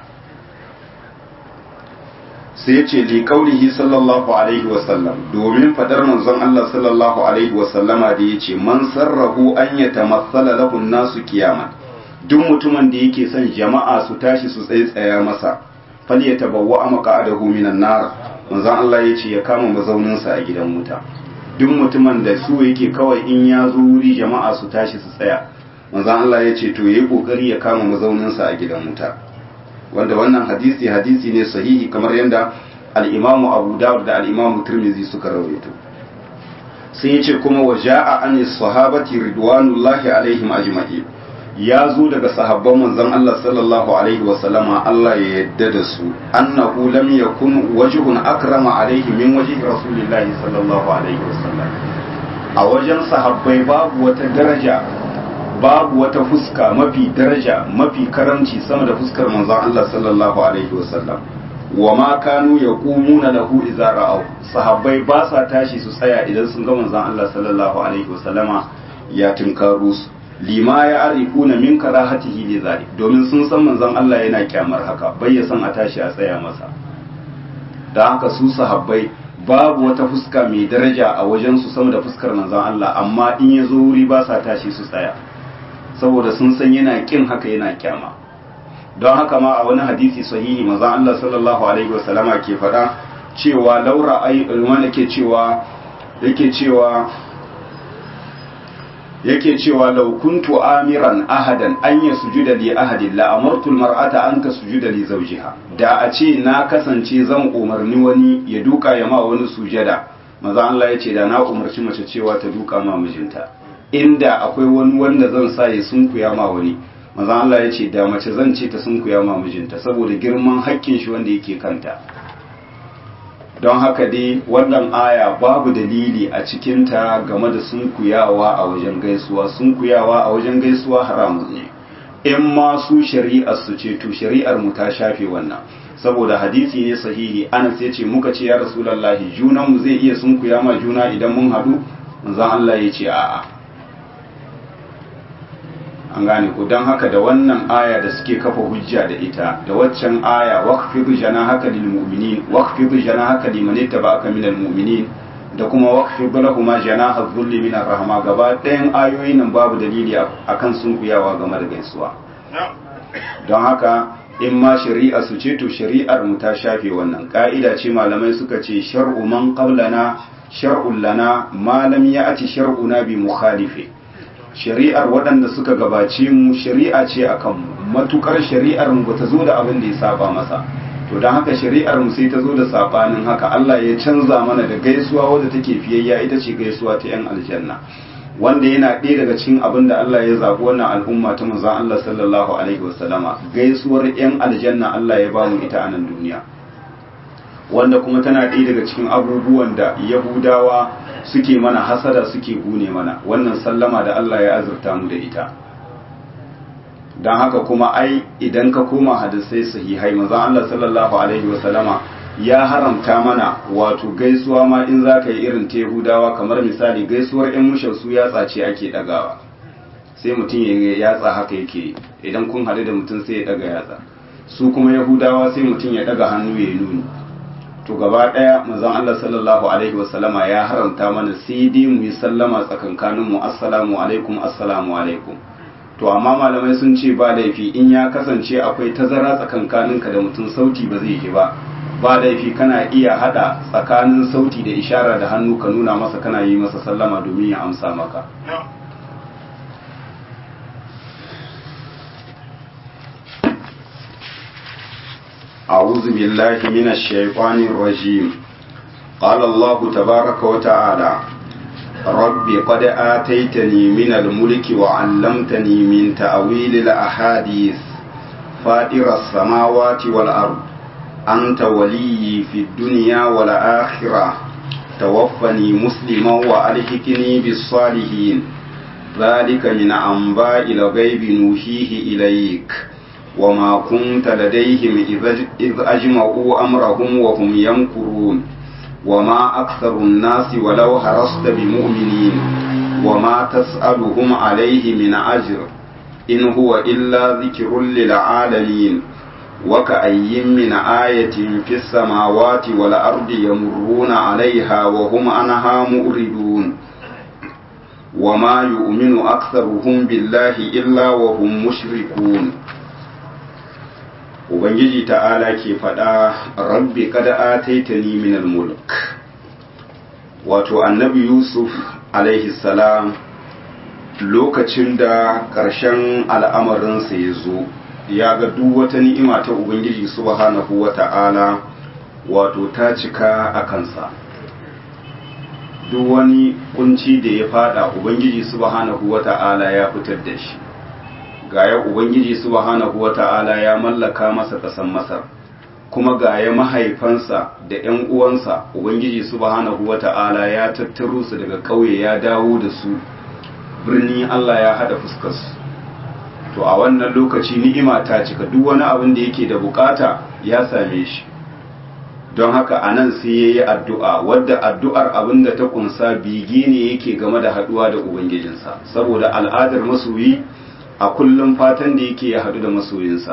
sai ya ce liƙaunihi sallallahu alaihi wasallam domin fadar manzon Allah sallallahu alaihi wasallama da ya ce man sarrahu an ya tamassala lahun nasu kiyama duk mutumin da yake son jama'a su tashi su tsaya masa fal ya tabawwa amaka adahu minan nar manzon Allah ya ce ya kama mazauninsa a gidan wuta duk mutumin da su yake kawai in ya zo wuri jama'a su tashi su tsaya manzon Allah ya ce to yayi kokari ya kama mazauninsa a gidan wuta wanda wannan hadisi hadisi ne sahihi kamar yadda al-imamu abu dawud da al-imamu tirmizi suka rawaito sai yace kuma wa ja'a an sahabati ridwanullahi alaihim ajma'in ya zo daga sahabban manzon Allah sallallahu alaihi wa sallama Allah ya yadda da su annahu lam yakun wajhun akrama alaihi min wajhi rasulillahi sallallahu alaihi wa sallam a wajen sahabbai babu wata daraja babu wata fuska mafi daraja mafi karamci sama da fuskar manzon Allah sallallahu alaihi wasallam wa ma kanu yaqumuna lahu idza ra'aw sahabbai ba sa tashi su tsaya idan sun ga manzon Allah sallallahu alaihi wasallama ya tinkaro su lima ya arifuna min karahatihi li zalik domin sun san manzon Allah yana kyamar haka bai ya san a tashi a tsaya masa da haka su sahabbai babu wata fuska mai daraja a wajen su sama da fuskar manzon Allah amma in ya zo wuri ba sa tashi su tsaya saboda sun san yana kin haka yana kyama don haka ma a wani hadisi sahihi manzon Allah sallallahu alaihi wasallama ke faɗa cewa laura ai wanda ke cewa yake cewa yake cewa law kuntu amiran ahadan an ya sujuda li ahadin la amartu almar'ata an ta sujuda li zawjiha da a ce na kasance zan umarni wani ya duka ya ma wani sujada manzon Allah ya ce da na umarci mace cewa ta duka ma mijinta inda akwai wani wanda zan sa ya sunkuya ma wani maza Allah ya ce da mace zan ce ta sunkuya ma mijinta saboda girman hakkin shi wanda yake kanta don haka dai wannan aya babu dalili a cikinta game da sunkuyawa a wajen gaisuwa sunkuyawa a wajen gaisuwa haramun ne in ma su shari'ar su ce to shari'ar mu ta shafe wannan saboda hadisi ne sahihi anas ya ce muka ce ya rasulullahi junan mu zai iya sunkuya ma juna idan mun hadu manzon Allah ya ce a'a an gane ku don haka da wannan aya da suke kafa hujja da ita da waccan aya waqfidu janahaka lil mu'minin waqfidu janahaka liman ittaba'aka minal mu'minin da kuma waqfidu lahum janaha dhulli min rahma gaba ɗayan ayoyin nan babu dalili akan sunkuyawa game da gaisuwa don haka in ma shari'a su ce to shari'ar mu ta shafe wannan ka'ida ce malamai suka ce shar'u man qablana shar'un lana ma lam ya'ti shar'una bi mukhalifi shari'ar waɗanda suka gabace mu shari'a ce akan mu matukar shari'ar mu bata zo da abin da ya saba masa to don haka shari'ar mu sai ta zo da sabanin haka Allah ya canza mana da gaisuwa wadda take fiyayya ita ce gaisuwa ta yan aljanna wanda yana ɗaya daga cikin abin da Allah ya zaɓi wannan al'umma ta manzon Allah sallallahu alaihi wasallama gaisuwar yan aljanna Allah ya bamu ita a nan duniya wanda kuma tana ɗaya daga cikin abubuwan da yahudawa suke mana hasada suke gune mana wannan sallama da Allah ya azurta mu da ita don haka kuma ai idan ka koma hadisai sahihai manzon Allah sallallahu alaihi wasallama ya haramta mana wato gaisuwa ma in za ka yi irin ta yahudawa kamar misali gaisuwar yan mushin su yatsa ce ake dagawa sai mutum ya yatsa haka yake idan kun haɗu da mutum sai ya daga yatsa su kuma yahudawa sai mutum ya daga hannu ya nuni to gaba ɗaya manzon Allah sallallahu alaihi wasallama ya haramta mana sai dai mu yi sallama tsakankanin mu assalamu alaikum assalamu alaikum to amma malamai sun ce ba laifi in ya kasance akwai tazara tsakankaninka da mutum sauti ba zai ji ba ba laifi kana iya hada tsakanin sauti da ishara da hannu ka nuna masa kana yi masa sallama domin ya amsa maka أعوذ بالله من الشيطان الرجيم قال الله تبارك وتعالى رب قد آتيتني من الملك وعلمتني من تأويل الأحاديث فاطر السماوات والأرض أنت ولي في الدنيا والآخرة توفني مسلما وألحقني بالصالحين ذلك من أنباء الغيب نوحيه إليك وما كنت لديهم إذ أجمعوا أمرهم وهم يمكرون وما أكثر الناس ولو حرصت بمؤمنين وما تسألهم عليه من أجر إن هو إلا ذكر للعالمين وكأي من آية في السماوات والأرض يمرون عليها وهم عنها مؤردون وما يؤمن أكثرهم بالله إلا وهم مشركون Ubangiji ta'ala ke faɗa rabbi kada ataitani minal mulk wato annabi Yusuf alaihi salam lokacin da ƙarshen al'amarinsa ya zo ya ga duk wata ni'ima ta Ubangiji subhanahu wa ta'ala wato ta cika a kansa duk wani kunci da ya fada Ubangiji subhanahu wa ta'ala ya fitar da shi gaya Ubangiji subhanahu wa ta'ala ya mallaka masa ƙasan Masar kuma gaya mahaifansa da ‘yan uwansa Ubangiji subhanahu wa ta'ala ya tattaro su daga ƙauye ya dawo da su birni Allah ya haɗa fuskarsu to a wannan lokaci ni'ima ta cika duk wani abin da yake da bukata ya same shi don haka a nan sai ya yi addu'a wadda addu'ar abin da ta kunsa bigi ne yake game da haɗuwa da ubangijinsa saboda al'adar masoyi a kullum fatan da yake ya haɗu da masoyinsa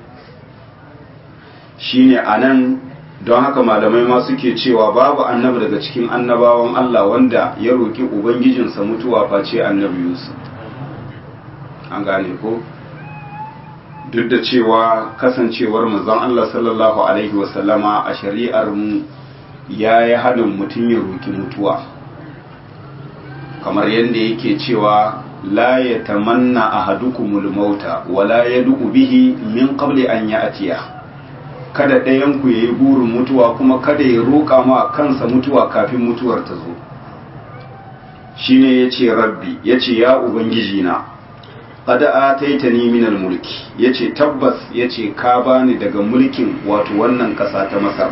shine a nan don haka malamai ma suke cewa babu annabi daga cikin annabawan Allah wanda ya roƙi ubangijinsa mutuwa face annabi Yusuf an gane ko duk da cewa kasancewar manzon Allah sallallahu alaihi wasallama a shari'ar mu ya yi haɗin mutum ya roƙi mutuwa kamar yadda yake cewa la ya tamanna ahadukumul mauta wala yad'u bihi min qabli an ya'tiya kada ɗayan ku yayi burin mutuwa kuma kada ya roƙa ma kansa mutuwa kafin mutuwar ta zo shine yace rabbi yace ya ubangiji na qad ataitani min mulki yace tabbas yace ka bani daga mulkin wato wannan ƙasa ta Masar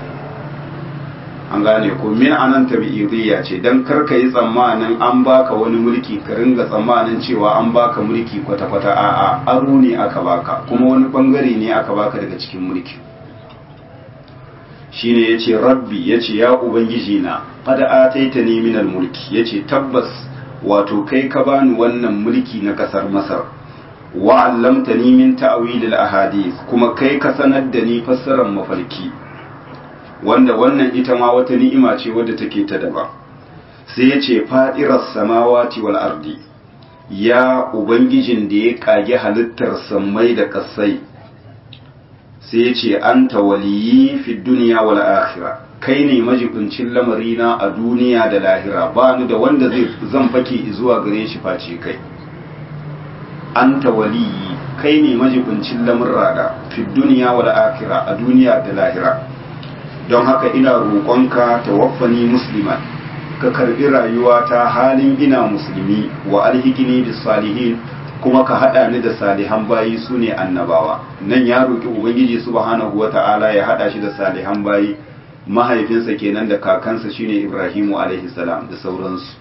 an gane ko min anan tabi'idiyya ce dan karka yi tsammanin an baka wani mulki ka ringa tsammanin cewa an baka mulki kwata-kwata a'a aro ne aka baka kuma wani bangare ne aka baka daga cikin mulki shine yace rabbi yace ya ubangiji na qad ataitani min mulki yace tabbas wato kai ka bani wannan mulki na kasar masar wa 'allamtani min ta'wil al-ahadith kuma kai ka sanar da ni fassarar mafarki wanda wannan ita ma wata ni'ima ce wadda take ta daba sai ya ce fadiras samawati wal ardi ya ubangijin da ya kage halittar sammai da kasai sai ya ce anta waliyi fi duniya wal akhirah kai ne majibincin lamarina a duniya da lahira ba ni da wanda zai zan fake zuwa gare shi face kai anta waliyi kai ne majibincin lamurrada fi duniya wal akhirah a duniya da lahira don haka ina roƙonka tawaffani musliman ka karbi rayuwa ta halin ina musulmi wa alhikini bis salihin kuma ka hada ni da salihan bayi sune annabawa nan ya roki ubangiji subhanahu wata'ala ya hada shi da salihan bayi mahaifinsa kenan da kakansa shine Ibrahimu alaihi salam da sauransu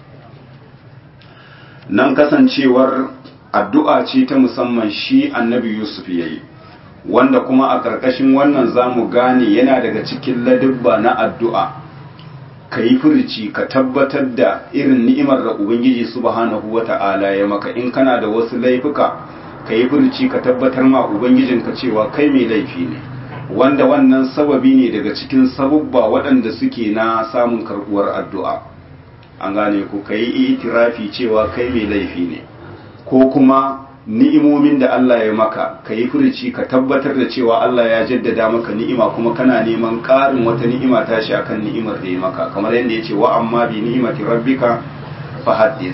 nan kasancewar addu'a ce ta musamman shi annabi Yusuf yayi wanda kuma a ƙarƙashin wannan zamu gane yana daga cikin ladubba na addu'a ka yi furici ka tabbatar da irin ni'imar da Ubangiji subhanahu wa ta'ala ya maka in kana da wasu laifuka ka yi furici ka tabbatar ma Ubangijinka cewa kai mai laifi ne wanda wannan sababi ne daga cikin sabubba waɗanda suke na samun karɓuwar addu'a an gane ku ka yi itirafi cewa kai mai laifi ne ko kuma ni'imomin da Allah ya maka ka yi furici ka tabbatar da cewa Allah ya jaddada maka ni'ima kuma kana neman ƙarin wata ni'ima tashi akan ni'imar da ya maka kamar yadda ya ce wa amma bi ni'imati rabbika fa haddis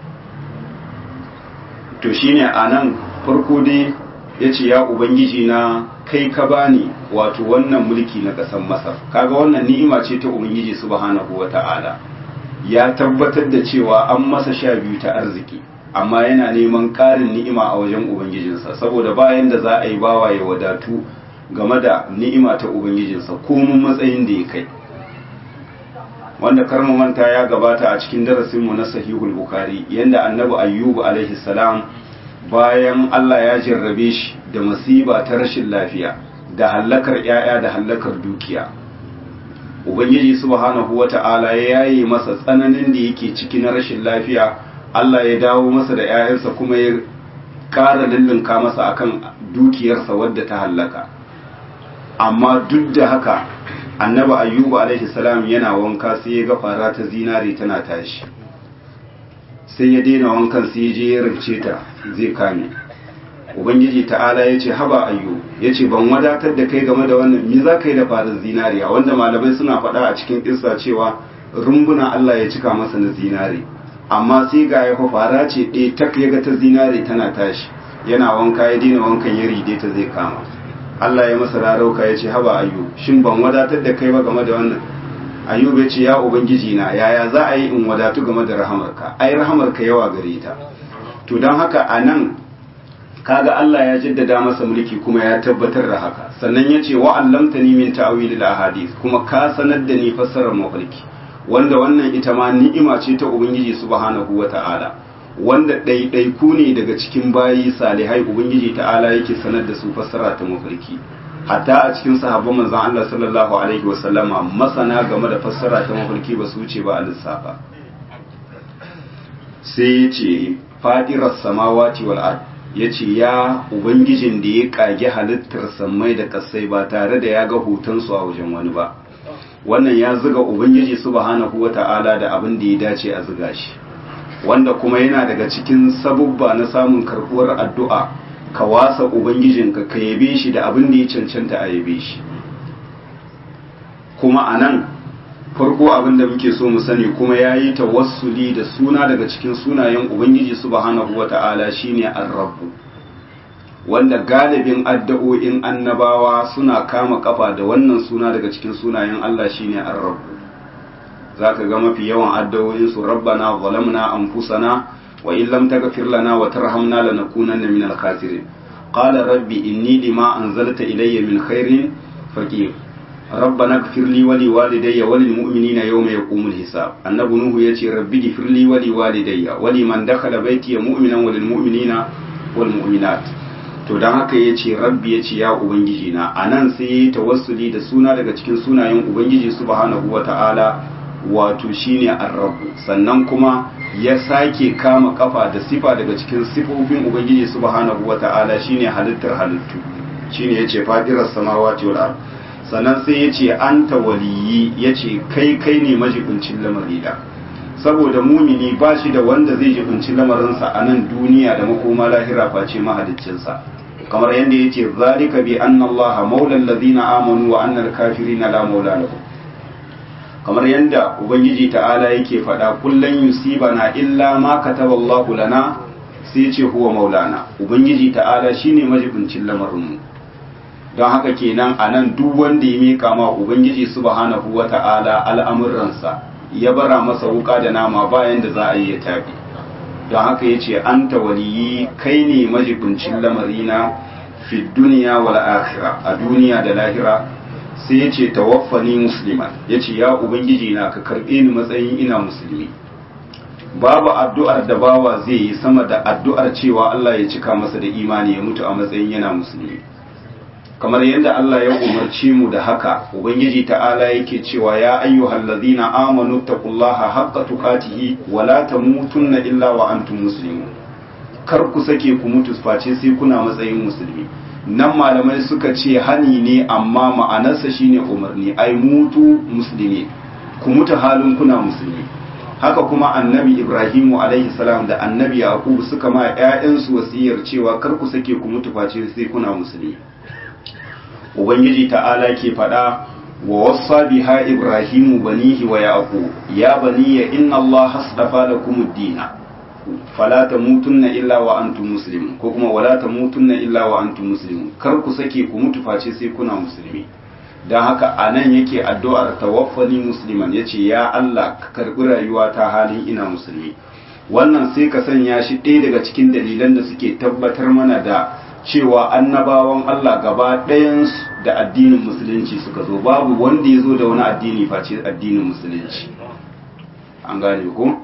to shine anan farko dai ya ce ya ubangiji na kai ka bani wato wannan mulki na ƙasar masar kaga wannan ni'ima ce ta ubangiji subhanahu wata'ala ya tabbatar da cewa an masa sha biyu ta arziki amma yana neman ƙarin ni'ima a wajen ubangijinsa saboda bayan da za a yi bawa ya wadatu game da ni'ima ta ubangijinsa komun matsayin da ya kai wanda karmu manta ya gabata a cikin darasinmu na sahihul bukari yadda annabi ayyubu alaihi salam bayan Allah ya jarrabe shi da masiba ta rashin lafiya da hallakar 'ya'ya da hallakar dukiya ubangiji subhanahu wata'ala ya yaye masa tsananin da yake ciki na rashin lafiya Allah ya dawo masa da 'ya'yansa kuma ya ƙara lullunka masa akan dukiyarsa wadda ta hallaka amma duk da haka annabi ayyubu alaihi salam yana wanka sai ya ga fara ta zinare tana tashi sai ya daina wankan sai ya je ya rince ta zai kame ubangiji ta'ala ya ce haba ayyu ya ce ban wadatar da kai game da wannan me za ka yi da farar zinariya wanda malamai suna faɗa a cikin ƙisa cewa rumbuna Allah ya cika masa na zinare amma sai ga ya fara ce ɗaya tak ya ga ta zinare tana tashi yana wanka ya daina wankan ya ride ta zai kama Allah ya masa rarauka ya ce haba ayyu shin ban wadatar da kai ba game da wannan ayyub ya ce ya ubangiji na yaya za a yi in wadatu game da rahamarka ai rahamarka yawa gare ta to don haka a nan kaga Allah ya jaddada masa mulki kuma ya tabbatar da haka sannan ya ce wa'allamtani min ta'wilil ahadith kuma ka sanar da ni fassarar mafarki wanda wannan ita ma ni'ima ce ta ubangiji subhanahu wata'ala wanda ɗaiɗaiku ne daga cikin bayi salihai ubangiji ta'ala yake sanar da su fassara ta mafarki hatta a cikin sahabban manzon Allah sallallahu alaihi wa sallama masana game da fassara ta mafarki ba su wuce ba a lissafa sai ya ce fadirar samawati wal ard ya ce ya ubangijin da ya kage halittar sammai da kasai ba tare da ya ga hotonsu a wajen wani ba wannan ya zuga ubangiji subhanahu wata'ala da abin da ya dace a zuga shi wanda kuma yana daga cikin sabubba na samun karbuwar addu'a ka wasa ubangijinka ka yabe shi da abin da ya cancanta a yabe shi kuma a nan farko abin da muke so mu sani kuma ya yi tawassuli da suna daga cikin sunayen ubangiji subhanahu wa ta'ala shine ar-rabbu wanda galibin addu'o'in annabawa suna kama kafa da wannan suna daga cikin sunayen Allah shine ar-rabbu zaka ga mafi yawan addu'o'in su rabbana zalamna anfusana wa in lam taghfir lana wa tarhamna lanakunanna minal khasirin qala rabbi inni lima anzalta ilayya min khairin faqir ربنا اغفر لي ولوالدي وللمؤمنين يوم يقوم الحساب النبي نوح يتي ربي اغفر لي ولوالدي ولمن دخل بيتي مؤمنا وللمؤمنين والمؤمنات to dan haka ya ce rabbi ya ce ya ubangiji na a nan sai ya tawassuli da suna daga cikin sunayen ubangiji subhanahu wa ta'ala wato shine ar-rabbu sannan kuma ya sake kama kafa da sifa daga cikin sifofin ubangiji subhanahu wa ta'ala shine halittar halittu shine yace fadiras samawati wal ardh sannan sai ya ce an waliyi ya ce kai kai ne majibincin lamarina saboda mumini ba shi da wanda zai jibinci lamarinsa a nan duniya da makoma lahira face mahaliccinsa kamar yadda yace zalika bi anna Allah maula allazina amanu wa anna al-kafirina la maula lahum kamar yadda ubangiji ta'ala yake faɗa kullun yusibana illa ma kataba Allah lana sai ce huwa maulana ubangiji ta'ala shine majibincin lamarinmu don haka kenan a nan duk wanda ya mika ma ubangiji subhanahu wa ta'ala al'amuransa ya bara masa wuka da nama bayan da za a yi ya tafi don haka ya ce an waliyi kai ne majibincin lamarina fi duniya wal akhira a duniya da lahira sai ya ce tawaffani musliman ya ce ya ubangiji na ka karɓe ni matsayin ina musulmi babu addu'ar da bawa zai yi sama da addu'ar cewa Allah ya cika masa da imani ya mutu a matsayin yana musulmi kamar yadda Allah ya umarci mu da haka ubangiji ta'ala yake cewa ya ayyuhal ladina amanu taqullaha haqqa tuqatihi wa la tamutunna illa wa antum muslimun kar ku sake ku mutu face sai kuna matsayin musulmi nan malamai suka ce hani ne amma ma'anarsa shine umarni ai mutu musulmi ku mutu halin kuna musulmi haka kuma annabi ibrahimu alaihi salam da annabi yaqub suka ma ƴaƴansu wasiyar cewa kar ku sake ku mutu face sai kuna musulmi ubangiji ta'ala ke faɗa wa wassa biha ibrahimu banihi wa yaqub ya baniya inna allaha astafa lakum ad-din fala tamutunna illa wa antum muslimun ko kuma wala tamutunna illa wa antum muslimun kar ku sake ku mutu face sai kuna musulmi dan haka anan yake addu'ar tawaffani musliman yace ya Allah ka karbi rayuwa ta halin ina musulmi wannan sai ka sanya shi ɗaya daga cikin dalilan da suke tabbatar mana da cewa annabawan Allah gaba ɗayansu da addinin musulunci suka zo babu wanda ya zo da wani addini face addinin musulunci an gane ku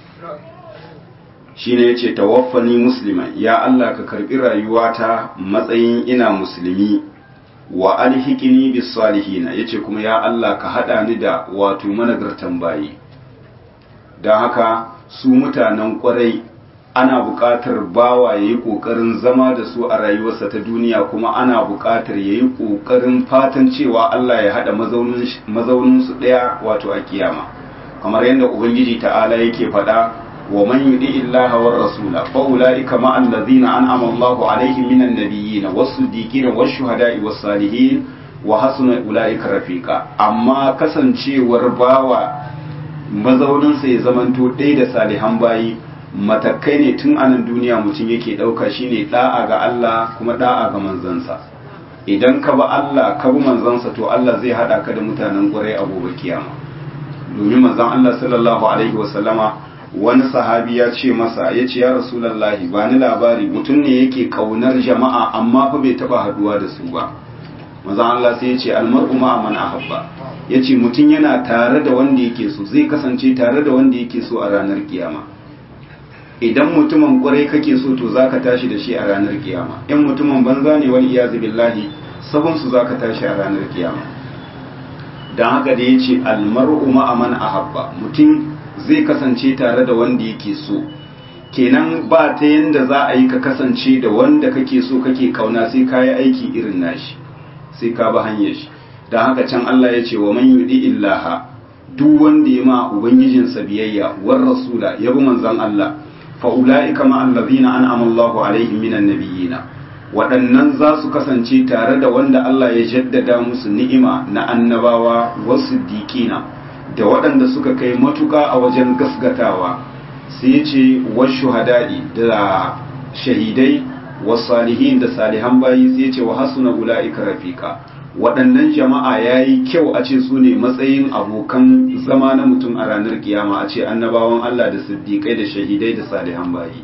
shi ne ya ce tawaffani musulman ya Allah ka karɓi rayuwata matsayin ina musulmi wa alhikini bis salihina yace kuma ya Allah ka haɗa ni da wato managartan bayi don haka su mutanen ƙwarai ana buƙatar bawa ya yi ƙoƙarin zama da su a rayuwarsa ta duniya kuma ana buƙatar ya yi ƙoƙarin fatan cewa Allah ya haɗa mazauninsu ɗaya wato a kiyama kamar yadda ubangiji ta'ala yake faɗa wa man yudi illaha war rasula fa ulaika ma allazina an'ama Allahu alaihim minan nabiyyin was-siddiqin wash-shuhada'i was-salihin wa hasuna ulaika rafiqa amma kasancewar bawa mazauninsa ya zamanto ɗaya da salihan bayi matakai ne tun anan duniya mutum yake ɗauka shine ɗa'a ga Allah kuma ɗa'a ga manzansa idan ka ba Allah ka bi manzansa to Allah zai haɗa ka da mutanen ƙwarai a gobe kiyama domin manzon Allah sallallahu alaihi wasallama wani sahabi ya ce masa ya ce ya rasulallahi ba ni labari mutum ne yake kaunar jama'a amma fa bai taɓa haɗuwa da su ba manzon Allah sai ya ce almar'u ma man ahabba ya ce mutum yana tare da wanda yake so zai kasance tare da wanda yake so a ranar kiyama idan mutumin kwarai kake so to zaka tashi da shi a ranar kiyama in mutumin banza ne wani iyazu billahi sabon su zaka tashi a ranar kiyama dan haka da yace almar'u ma'a man ahabba mutum zai kasance tare da wanda yake so kenan ba ta yanda za a yi ka kasance da wanda kake so kake kauna sai ka yi aiki irin nashi sai ka bi hanyar shi dan haka can Allah ya ce wa man yudi illaha duk wanda ya ma ubangijinsa biyayya war rasula ya bi manzon Allah fa'ula'ika ma'allazina an amallahu alaihim minan nabiyina waɗannan za su kasance tare da wanda Allah ya jaddada musu ni'ima na annabawa wasu diƙina da waɗanda suka kai matuƙa a wajen gasgatawa sai ce wasu hada'i da shahidai wasu salihin da salihan bayi sai ce wa hasuna ula'ika rafika waɗannan jama'a ya yi kyau a ce su ne matsayin abokan zama na mutum a ranar kiyama a ce annabawan Allah da siddiƙai da shahidai da salihan bayi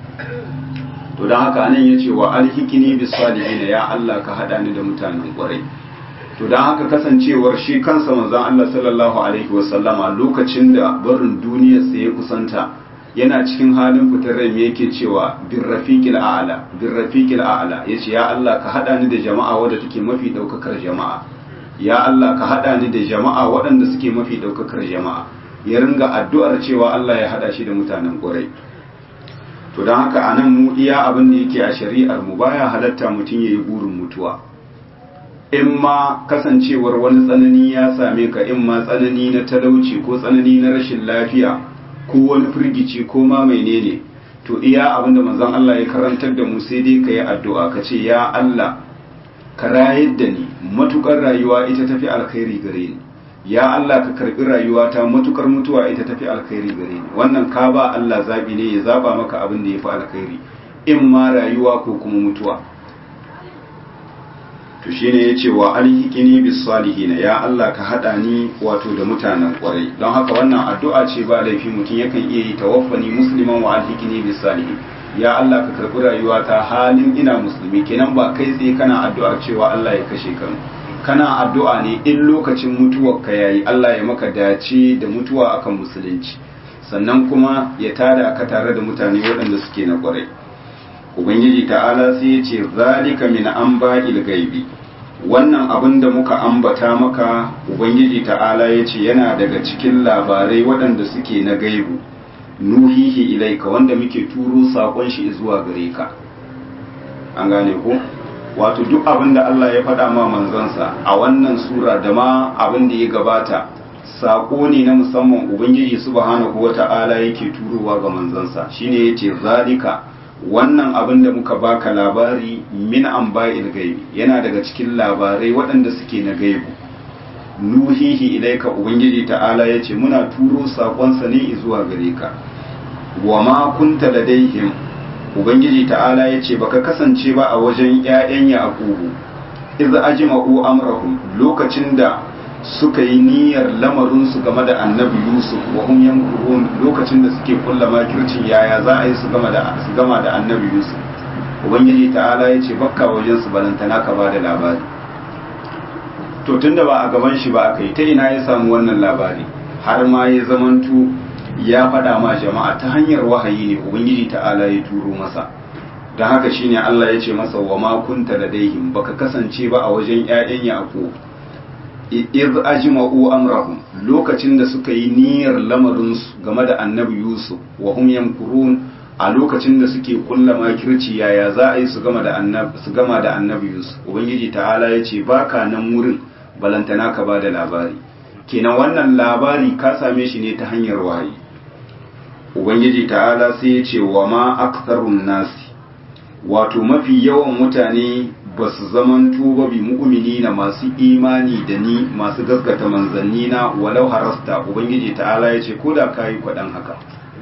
to don haka anan ya ce wa alhikini bis salihin ya Allah ka haɗa ni da mutanen ƙwarai to don haka kasancewar shi kansa manzon Allah sallallahu alaihi wasallama lokacin da barin duniyar sa ya kusanta yana cikin halin fitar rai yake cewa bin rafiqil a'la bin rafiqil a'la yace ya Allah ka hada ni da jama'a wadda take mafi daukakar jama'a ya Allah ka hada ni da jama'a waɗanda suke mafi daukakar jama'a ya ringa addu'ar cewa Allah ya hada shi da mutanen ƙurai to don haka anan mu iya abin da yake a shari'ar mu baya halatta mutum yayi burin mutuwa in ma kasancewar wani tsanani ya same ka in ma tsanani na talauci ko tsanani na rashin lafiya ko wani firgici ko ma menene to iya abinda manzon Allah ya karantar da mu sai dai ka yi addu'a ka ce ya Allah ka rayar da ni matukar rayuwa ita tafi alkhairi gare ni ya Allah ka karbi rayuwata matukar mutuwa ita tafi alkhairi gare ni wannan ka ba Allah zabi ne ya zaba maka abin da yafi alkhairi in ma rayuwa ko kuma mutuwa to shine yace wa alhiqini bis salihin ya Allah ka hada ni wato da mutanen kwarai don haka wannan addu'a ce ba laifi mutum yakan iya yi tawaffani musliman wa alhiqini bis salihin ya Allah ka karbi rayuwata halin ina musulmi kenan ba kai tsaye kana addu'a cewa Allah ya kashe ka kana addu'a ne in lokacin mutuwar ka yayi Allah ya maka dace da mutuwa akan musulunci sannan kuma ya tada ka tare da mutane waɗanda suke na kwarai ubangiji ta'ala sai ya ce zalika min anba'il gaibi wannan abin da muka ambata maka ubangiji ta'ala ya ce yana daga cikin labarai waɗanda suke na gaibu nuhihi ilaika wanda muke turo saƙon shi zuwa gare ka an gane ko wato duk abin da Allah ya faɗa ma manzansa a wannan sura da ma abin da ya gabata saƙo ne na musamman ubangiji subhanahu wata'ala yake turowa ga manzansa shine yace zalika wannan abin da muka baka labari min anba'il gaibi yana daga cikin labarai waɗanda suke na gaibu nuhihi ilaika ubangiji ta'ala yace muna turo saƙonsa ne zuwa gare ka wa ma kunta ladaihim ubangiji ta'ala yace baka kasance ba a wajen ƴaƴan yaqubu iz ajma'u amrahum lokacin da suka yi niyyar lamarinsu game da annabi yusuf wa hum yankurun lokacin da suke kulla makircin yaya za a yi su gama da su gama da annabi yusuf ubangiji ta'ala ya ce bakka wajen su balantana ka ba da labari to tunda ba a gaban shi ba aka yi ta ina ya samu wannan labari har ma ya zamanto ya faɗa ma jama'a ta hanyar wahayi ne ubangiji ta'ala ya turo masa don haka shine Allah ya ce masa wa ma kunta ladaihim baka kasance ba a wajen ƴaƴan yaqub iz ajma'u amrahum lokacin da suka yi niyyar lamarin su game da annabi yusuf wa hum yamkurun a lokacin da suke kulla makirci yaya za a yi su gama da annabi su gama da annabi yusuf ubangiji ta'ala ya ce baka nan wurin balantana ka bada labari kenan wannan labari ka same shi ne ta hanyar wahayi ubangiji ta'ala sai ya ce wa ma aktharun nasi wato mafi yawan mutane ba su zaman tuba bi mu'mini na masu imani da ni masu gaskata manzanni na walau harasta ubangiji ta'ala ya ce ko da kayi kwaɗan haka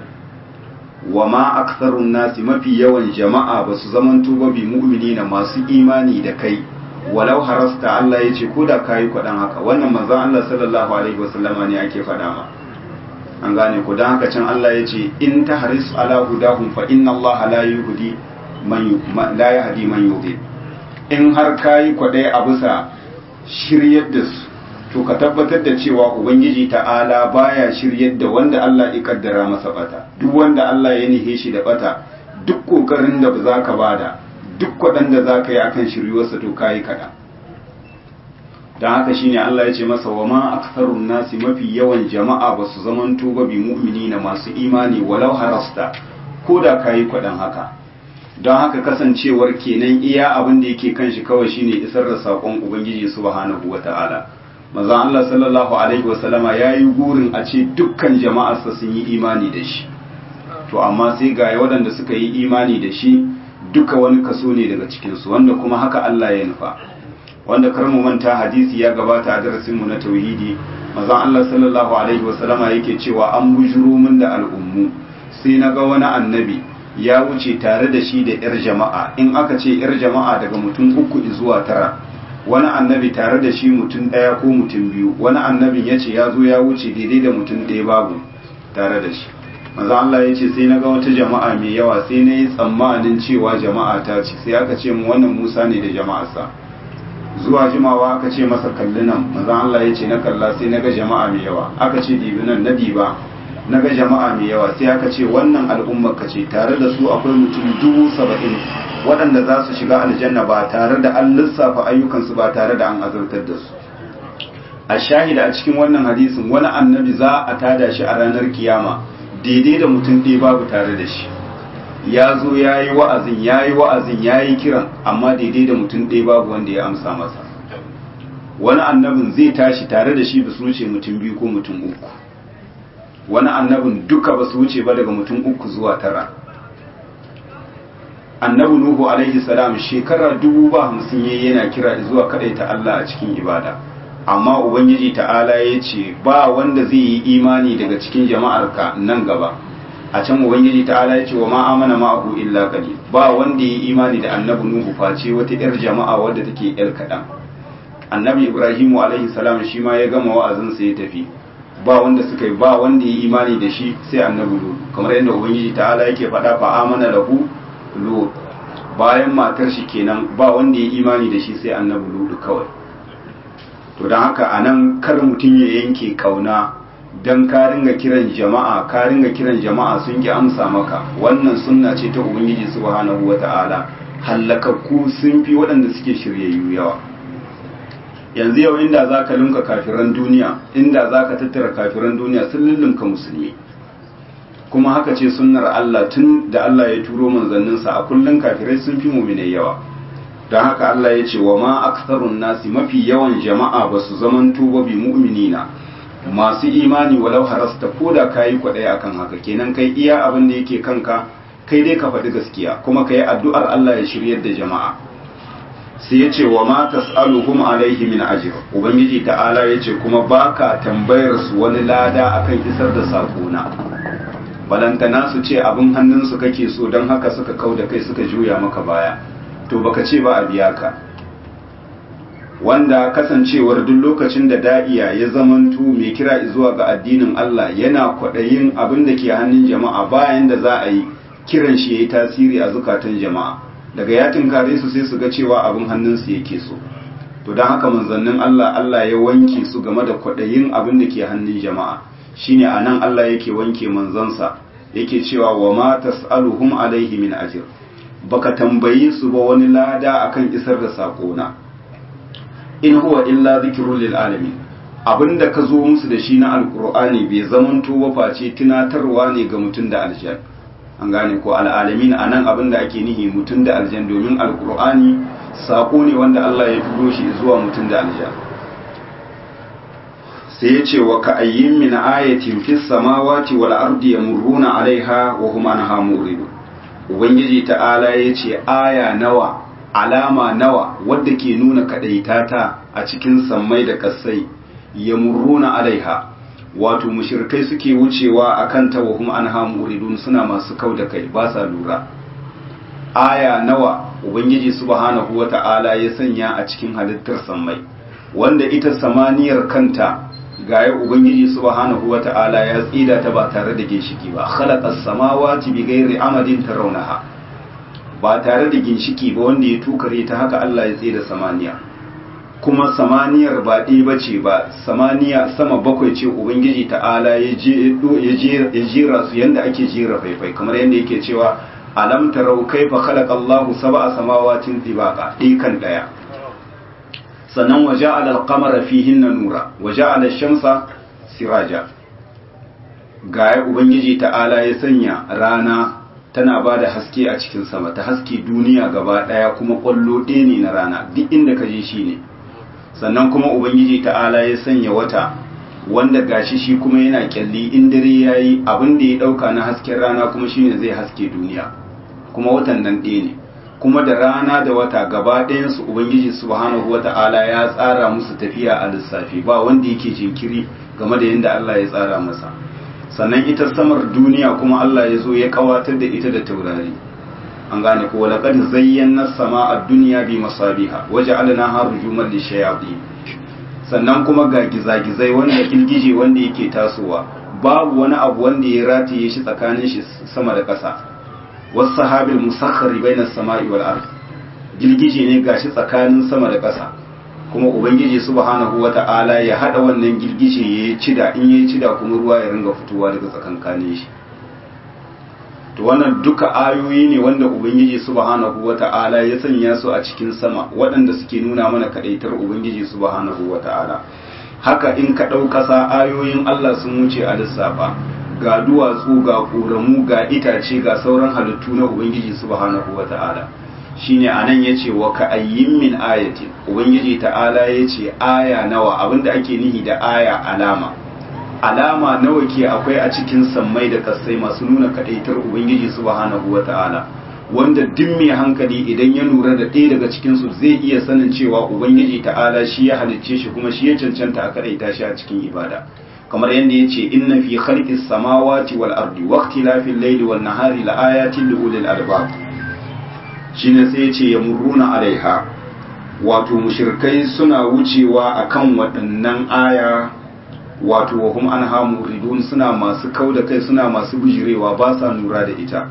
wa ma aksarun nasi mafi yawan jama'a ba su zaman tuba bi mu'mini na masu imani da kai walau harasta Allah ya ce ko da kayi kwaɗan haka wannan manzan Allah sallallahu alaihi wasallama ne ake faɗa ma an gane ku don haka can Allah ya ce in ta haris ala hudahum fa inna Allah la yuhdi man la yahdi man yudhil in har kayi kwaɗai a bisa shiryar da su to ka tabbatar da cewa ubangiji ta'ala baya shiryar da wanda Allah ya kaddara masa bata duk wanda Allah ya nihe shi da bata duk kokarin da za ka bada duk kwaɗan da za ka yi akan shiryuwarsa to kayi kaɗa don haka shine Allah ya ce masa wa ma aktharun nasi mafi yawan jama'a ba su zamanto ba bi mu'minina masu imani walau harasta ko da kayi kwaɗan haka don haka kasancewar kenan iya abin da yake kan shi kawai shine isar da saƙon ubangiji subhanahu wata'ala manzon Allah sallallahu alaihi wasallama yayi gurin a ce dukkan jama'arsa sun yi imani da shi to amma sai ga waɗanda suka yi imani da shi duka wani kaso ne daga cikin su wanda kuma haka Allah ya nufa wanda kar mu manta hadisi ya gabata a darasin mu na tauhidi manzon Allah sallallahu alaihi wasallama yake cewa an bujuro min da al'ummu sai na ga wani annabi ya wuce tare da shi da 'yar jama'a in aka ce 'yar jama'a daga mutum uku zuwa tara wani annabi tare da shi mutum ɗaya ko mutum biyu wani annabin ya ce ya zo ya wuce daidai da mutum ɗaya babu tare da shi maza Allah ya ce sai na ga wata jama'a mai yawa sai na yi tsammanin cewa jama'a ta ce sai aka ce mu wannan musa ne da jama'arsa zuwa jimawa aka ce masa kalli nan maza Allah ya ce na kalla sai na ga jama'a mai yawa aka ce dibi nan na diba na ga jama'a mai yawa sai aka ce wannan al'ummar ka ce tare da su akwai mutum dubu saba'in waɗanda za su shiga aljanna ba tare da an lissafa ayyukansu ba tare da an azartar da su a shahida a cikin wannan hadisin wani annabi za a tada shi a ranar kiyama daidai da mutum ɗaya babu tare da shi ya zo ya yi wa'azin ya yi wa'azin ya yi kiran amma daidai da mutum ɗaya babu wanda ya amsa masa wani annabin zai tashi tare da shi ba su wuce mutum biyu ko mutum uku wani annabin duka ba su wuce ba daga mutum uku zuwa tara annabi nuhu alaihi salam shekara dubu ba hamsin yayi yana kira zuwa ta Allah a cikin ibada amma ubangiji ta'ala ya ce ba wanda zai yi imani daga cikin jama'arka nan gaba a can ubangiji ta'ala ya ce wa ma amana ma'ahu illa qalil ba wanda ya yi imani da annabi nuhu face wata yar jama'a wadda take yar kadan annabi ibrahimu alaihi salam shi ma ya gama wa'azin sa ya tafi ba wanda suka yi ba wanda ya yi imani da shi sai annabi lut kamar yadda ubangiji ta'ala yake faɗa fa amana lahu lut bayan matar shi kenan ba wanda ya imani da shi sai annabi lut kawai to don haka anan kar mutum ya yanke kauna dan ka ringa kiran jama'a ka ringa kiran jama'a sun ki amsa maka wannan sunna ce ta ubangiji subhanahu wata'ala hallakakku sun fi waɗanda suke shiryayyu yawa yanzu yau inda za ka linka kafiran duniya inda za ka tattara kafiran duniya sun lullunka musulmi kuma haka ce sunnar Allah tun da Allah ya turo manzanninsa a kullum kafirai sun fi muminai yawa don haka Allah ya ce wa ma aksarun nasi mafi yawan jama'a ba su zaman tuba bi mu'minina masu imani walau harasta ko da ka yi kwaɗaya akan haka kenan kai iya abin da yake kanka kai dai ka faɗi gaskiya kuma ka yi addu'ar Allah ya shiryar da jama'a sai ya ce wa ma tas'aluhum alaihi min ajr ubangiji ta'ala ya ce kuma baka tambayar su wani lada akan isar da sakona balantana su ce abin hannunsu kake so don haka suka kau da kai suka juya maka baya to baka ce ba a biya ka wanda kasancewar duk lokacin da da'iya ya zamantu mai kira zuwa ga addinin Allah yana kwaɗayin abin da ke hannun jama'a bayan da za a yi kiran shi ya yi tasiri a zukatan jama'a daga ya tinkare su sai su ga cewa abin hannunsu yake so to don haka manzannin Allah Allah ya wanke su game da kwaɗayin abin da ke hannun jama'a shine a nan Allah yake wanke manzansa yake cewa wa ma tas'aluhum alaihi min ajr baka tambayi su ba wani lada akan isar da sakona in huwa illa zikrul lil alamin abinda ka zo musu da shi na alqur'ani bai zamanto ba face tunatarwa ne ga mutum da aljan an gane ko al'alamin anan abinda ake nihi mutum da aljan domin alqur'ani sako ne wanda Allah ya turo shi zuwa mutum da aljan sai ya ce wa ka'ayyin min ayatin fis samawati wal ardi yamurruna alaiha wa hum anha muridun ubangiji ta'ala ya ce aya nawa alama nawa wadda ke nuna kadaitata a cikin sammai da kasai yamurruna alaiha wato mushrikai suke wucewa akan ta wa hum anha muridun suna masu kau da kai ba sa lura aya nawa ubangiji subhanahu wata'ala ya sanya a cikin halittar sammai wanda ita samaniyar kanta gaya ubangiji subhanahu wata'ala ya tsida ta ba tare da ginshiki ba khalaqas samawati bighairi amadin tarawnaha ba tare da ginshiki ba wanda ya tukare ta haka Allah ya tsida samaniya kuma samaniyar ba ɗaya bace ba samaniya sama bakwai ce ubangiji ta'ala ya jera su yanda ake jera faifai kamar yanda yake cewa alam tarau kaifa khalaqallahu sab'a samawatin tibaqa ɗikan ɗaya sannan waje alal fihin na nura waje alal shamsa siraja ga ubangiji ta'ala ya sanya rana tana ba da haske a cikin sama ta haske duniya gaba daya kuma kwallo ɗaya ne na rana duk inda ka je shi ne sannan kuma ubangiji ta'ala ya sanya wata wanda gashi shi kuma yana kyalli in dare ya yi abin da ya ɗauka na hasken rana kuma shine zai haske duniya kuma watan nan ɗaya ne kuma da rana da wata gaba ɗayansu ubangiji subhanahu wata'ala ya tsara musu tafiya a lissafi ba wanda yake jinkiri game da yadda Allah ya tsara masa sannan ita samar duniya kuma Allah ya zo ya kawatar da ita da taurari an gane ko laqad zayyana as-samaa ad-dunya bi masabiha waja'alnaha rujuman lishayatin sannan kuma ga gizagizai wanda kilgije wanda yake tasowa babu wani abu wanda ya rataye shi tsakanin shi sama da ƙasa wasahabil musakhkhari bainas sama'i wal ard girgije ne gashi tsakanin sama da ƙasa kuma ubangiji subhanahu wata'ala ya hada wannan girgije ya cida in ya cida kuma ruwa ya ringa fitowa daga tsakankanin shi to wannan duka ayoyi ne wanda ubangiji subhanahu wata'ala ya sanya su a cikin sama waɗanda suke nuna mana kadaitar ubangiji subhanahu wata'ala haka in ka ɗau ƙasa ayoyin Allah sun wuce a lissafa ga duwatsu ga ƙoramu ga itace ga sauran halittu na ubangiji subhanahu wata'ala shine anan yace wa ka ayyin min ayatin ubangiji ta'ala yace aya nawa abinda ake nihi da aya alama alama nawa ke akwai a cikin sammai da kasai masu nuna kadaitar ubangiji subhanahu wata'ala wanda duk mai hankali idan ya lura da ɗaya daga cikinsu zai iya sanin cewa ubangiji ta'ala shi ya halicce shi kuma shi ya cancanta a kaɗaita shi a cikin ibada kamar yadda ya ce inna fi khalqis samawati wal ardi wa ikhtilafil layli wan nahari la ayatin li ulil albab shine sai ya ce yamurruna alaiha wato mushrikai suna wucewa akan waɗannan aya wato wa hum anha muridun suna masu kauda kai suna masu bijirewa ba sa nura da ita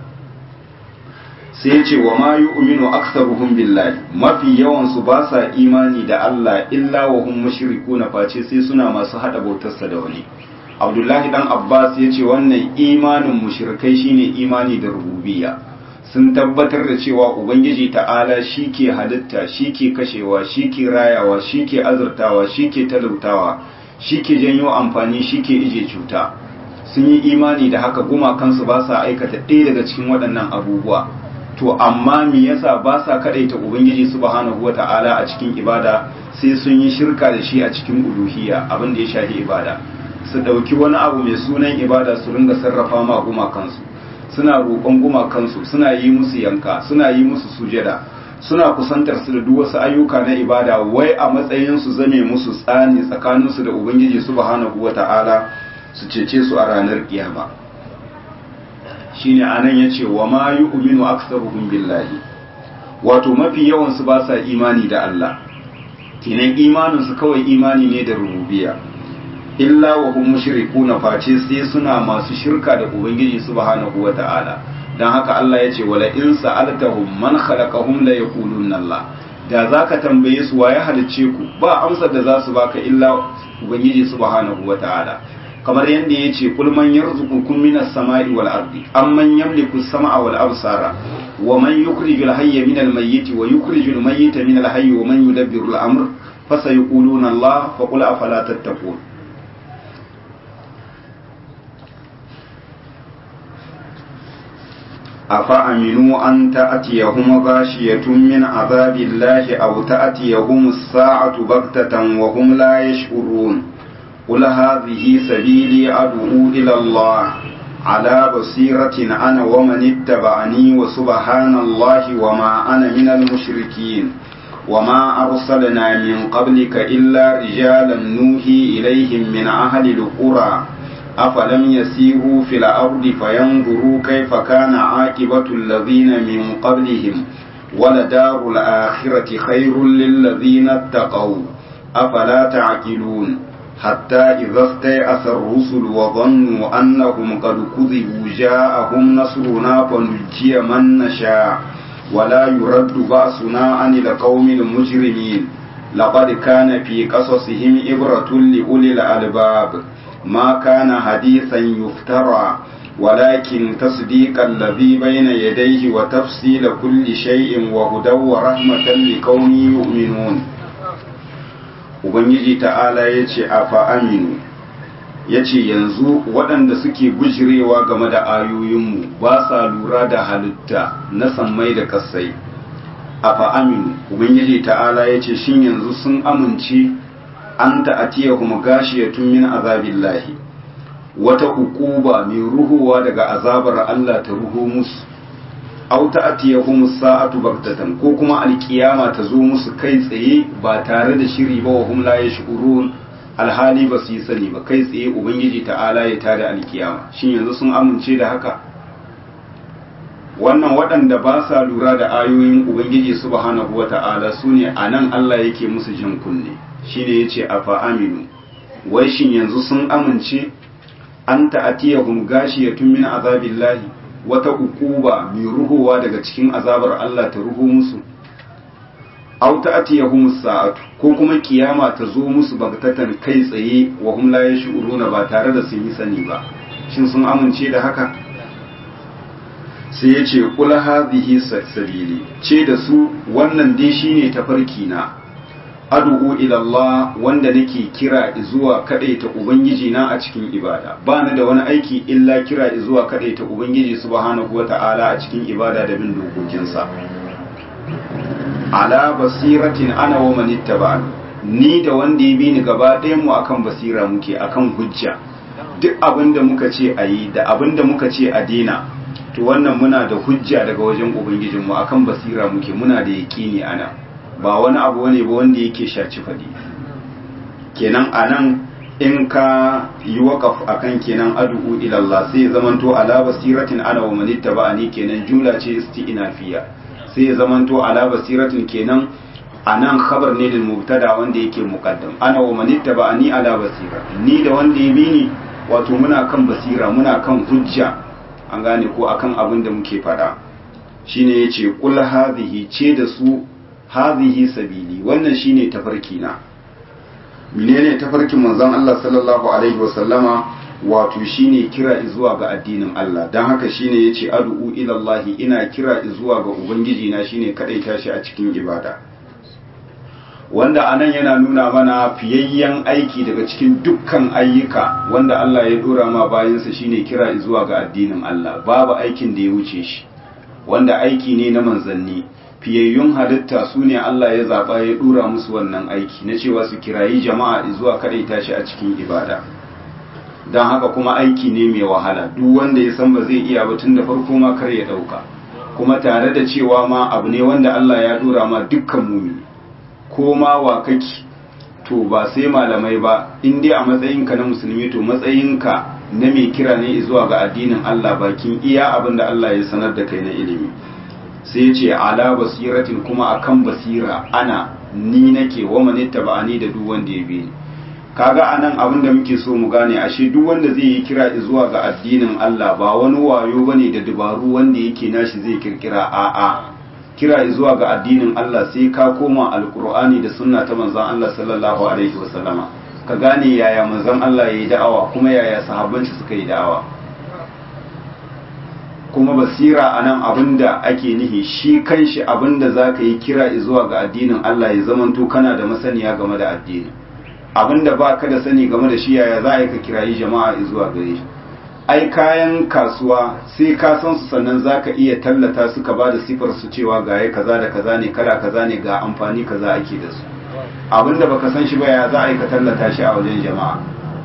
sai ce wa ma yu'minu aktsaruhum billahi mafi yawan su ba sa imani da Allah illa wa hum mushrikuna face sai suna masu hada bautarsa da wani Abdullahi dan Abbas ya ce wannan imanin mushrikai shine imani da rububiyya sun tabbatar da cewa ubangiji ta'ala shi ke halitta shi ke kashewa shi ke rayawa shi ke azurtawa shi ke talautawa shi ke janyo amfani shi ke ije cuta sun yi imani da haka gumakansu ba sa aikata ɗaya daga cikin waɗannan abubuwa to amma me yasa ba sa kadaita ubangiji subhanahu wata'ala a cikin ibada sai sun yi shirka da shi a cikin uluhiyya abin da ya shafi ibada su dauki wani abu mai sunan ibada su ringa sarrafa ma gumakansu suna roƙon gumakansu suna yi musu yanka suna yi musu sujada suna kusantar su da duk wasu ayyuka na ibada wai a matsayin su zame musu tsani tsakaninsu da ubangiji subhanahu wata'ala su cece su a ranar kiyama shine anan yace wa ma yu'minu aktsaruhum billahi wato mafi yawan su ba sa imani da Allah kinan imanin su kawai imani ne da rububiyya illa wa hum mushrikuna face sai suna masu shirka da ubangiji subhanahu wata'ala dan haka Allah yace wala in sa'altahum man khalaqahum la yaquluna Allah da zaka tambaye su waye halicce ku ba amsar da za su baka illa ubangiji subhanahu wata'ala kamar yadda ya ce kulman yarzuqukum minas sama'i wal ardi amman yamliku as-sama'a wal absara wa man yukhrijul hayya minal mayyiti wa yukhrijul mayyita minal hayyi wa man yudabbiru al-amr fasayquluna Allah fa qul afala tattaqun afa aminu an ta'tiyahum ghashiyatun min azabillahi aw ta'tiyahum as-sa'atu baghtatan wa hum la yash'urun قل هذه سبيلي أدعو إلى الله على بصيرة أنا ومن اتبعني وسبحان الله وما أنا من المشركين وما أرسلنا من قبلك إلا رجالا نوحي إليهم من أهل القرى أفلم يسيروا في الأرض فينظروا كيف كان عاقبة الذين من قبلهم ولدار الآخرة خير للذين اتقوا أفلا تعقلون حتى إذا استيأس الرسل وظنوا أنهم قد كذبوا جاءهم نصرنا فنجي من نشاء ولا يرد بأسنا عن القوم المجرمين لقد كان في قصصهم إبرة لأولي الألباب ما كان حديثا يفترى ولكن تصديق الذي بين يديه وتفصيل كل شيء وهدى ورحمة لقوم يؤمنون ubangiji ta'ala ya ce a fa'aminu ya ce yanzu waɗanda suke bujirewa game da ayoyinmu ba sa lura da halitta na sammai da ƙasai a fa'aminu ubangiji ta'ala ya ce shin yanzu sun amince an ta'atiya kuma gashiyatun min azabillahi wata hukuba mai ruhuwa daga azabar Allah ta ruho musu aw ta'tiyahum sa'atu baghtatan ko kuma alkiyama ta zo musu kai tsaye ba tare da shiri ba wa hum la yashurun alhali ba su yi sani ba kai tsaye ubangiji ta'ala ya tada alkiyama shin yanzu sun amince da haka wannan waɗanda ba sa lura da ayoyin ubangiji subhanahu wata'ala su ne a nan Allah yake musu jin kunne shine yace afa aminu wai shin yanzu sun amince an ta'atiyahum gashiyatun min azabillahi wata ukuba mai ruhowa daga cikin azabar Allah ta ruho musu aw ta'tiyahum sa'atu ko kuma kiyama ta zo musu bagtatan kai tsaye wa hum la yash'uruna ba tare da sun yi sani ba shin sun amince da haka sai ya ce qul hadhihi sabili ce da su wannan dai shine tafarki na ad'u ila Allah wanda nake kira zuwa kadaita ubangiji na a cikin ibada ba ni da wani aiki illa kira zuwa kadaita ubangiji subhanahu wata'ala a cikin ibada da bin dokokinsa ala basiratin ana wa man ittaba'ani ni da wanda ya bi ni gaba ɗayan mu akan basira muke akan hujja duk abin da muka ce a yi da abin da muka ce a dina to wannan muna da hujja daga wajen ubangijinmu akan basira muke muna da yaƙini ana ba wani abu ne ba wanda yake shaci faɗi kenan anan in ka yi waƙaf akan kenan adu'u ilallah sai ya zamanto ala basiratin ana wa manitta ba'ani kenan jumla ce isti'nafiya sai ya zamanto ala basiratin kenan anan khabar ne lil mubtada wanda yake muqaddam ana wa manitta ba'ani ala basira ni da wanda ya bi ni wato muna kan basira muna kan hujja an gane ko akan abin da muke fada shine yace qul hadhihi ce da su hadhihi sabili wannan shine tafarki na menene tafarkin manzon Allah sallallahu alaihi wasallama wato shine kira zuwa ga addinin Allah dan haka shine yace ad'u ila Allah ina kira zuwa ga ubangiji na shine kadaita shi a cikin ibada wanda anan yana nuna mana fiyayyen aiki daga cikin dukkan ayyuka wanda Allah ya dora ma bayansa shine kira zuwa ga addinin Allah babu aikin da ya wuce shi wanda aiki ne na manzanni fiyayyun halitta su ne Allah ya zaba ya dora musu wannan aiki na cewa su kirayi jama'a zuwa kadaita shi a cikin ibada don haka kuma aiki ne mai wahala duk wanda ya san ba zai iya ba tun da farko ma kar ya dauka kuma tare da cewa ma abu ne wanda Allah ya dora ma dukkan mumini ko ma wa kake to ba sai malamai ba in dai a matsayinka na musulmi to matsayinka na mai kira ne zuwa ga addinin Allah bakin iya abin da Allah ya sanar da kai na ilimi sai ce ala basiratin kuma akan basira ana ni nake wa manitta ba'ani da duk wanda ya bi ni kaga anan abin da muke so mu gane ashe duk wanda zai yi kira zuwa ga addinin Allah ba wani wayo bane da dabaru wanda yake nashi zai kirkira a'a kira zuwa ga addinin Allah sai ka koma alkur'ani da sunna ta manzon Allah sallallahu alaihi wasallama ka gane yaya manzon Allah yayi da'awa kuma yaya sahabban shi suka yi da'awa kuma basira anan abinda ake nihi shi kanshi abinda zaka yi kira zuwa ga addinin Allah ya zamanto kana da masaniya game da addini abinda baka da sani game da shi yaya za ka kirayi jama'a zuwa gare shi ai kayan kasuwa sai ka san su sannan zaka iya tallata su ka bada sifar su cewa ga ya kaza da kaza ne kala kaza ne ga amfani kaza ake da su abinda baka san shi ba ya za a yi ka tallata shi a wajen jama'a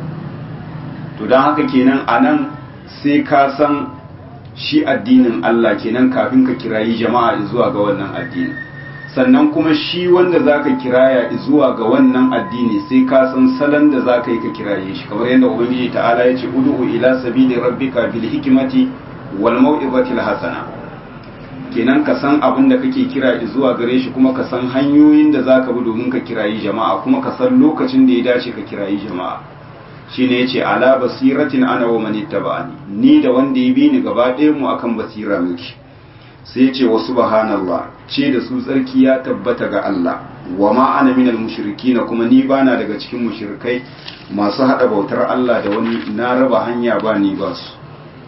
to don haka kenan anan sai ka san shi addinin Allah kenan kafin ka kirayi jama'a zuwa ga wannan addini sannan kuma shi wanda zaka kiraya zuwa ga wannan addini sai ka san salon da zaka yi ka kiraye shi kamar yadda ubangiji ta'ala ya ce ud'u ila sabili rabbika bil hikmati wal mau'izati al hasana kenan ka san abin da kake kira zuwa gare shi kuma ka san hanyoyin da zaka bi domin ka kirayi jama'a kuma ka san lokacin da ya dace ka kirayi jama'a shine yace ala basiratin ana wa man ittaba'ani ni da wanda ya bi ni gaba ɗayan mu akan basira muke sai ce wa subhanallah ce da su tsarki ya tabbata ga Allah wa ma ana minal mushrikina kuma ni bana daga cikin mushrikai masu hada bautar Allah da wani na raba hanya ba ni ba su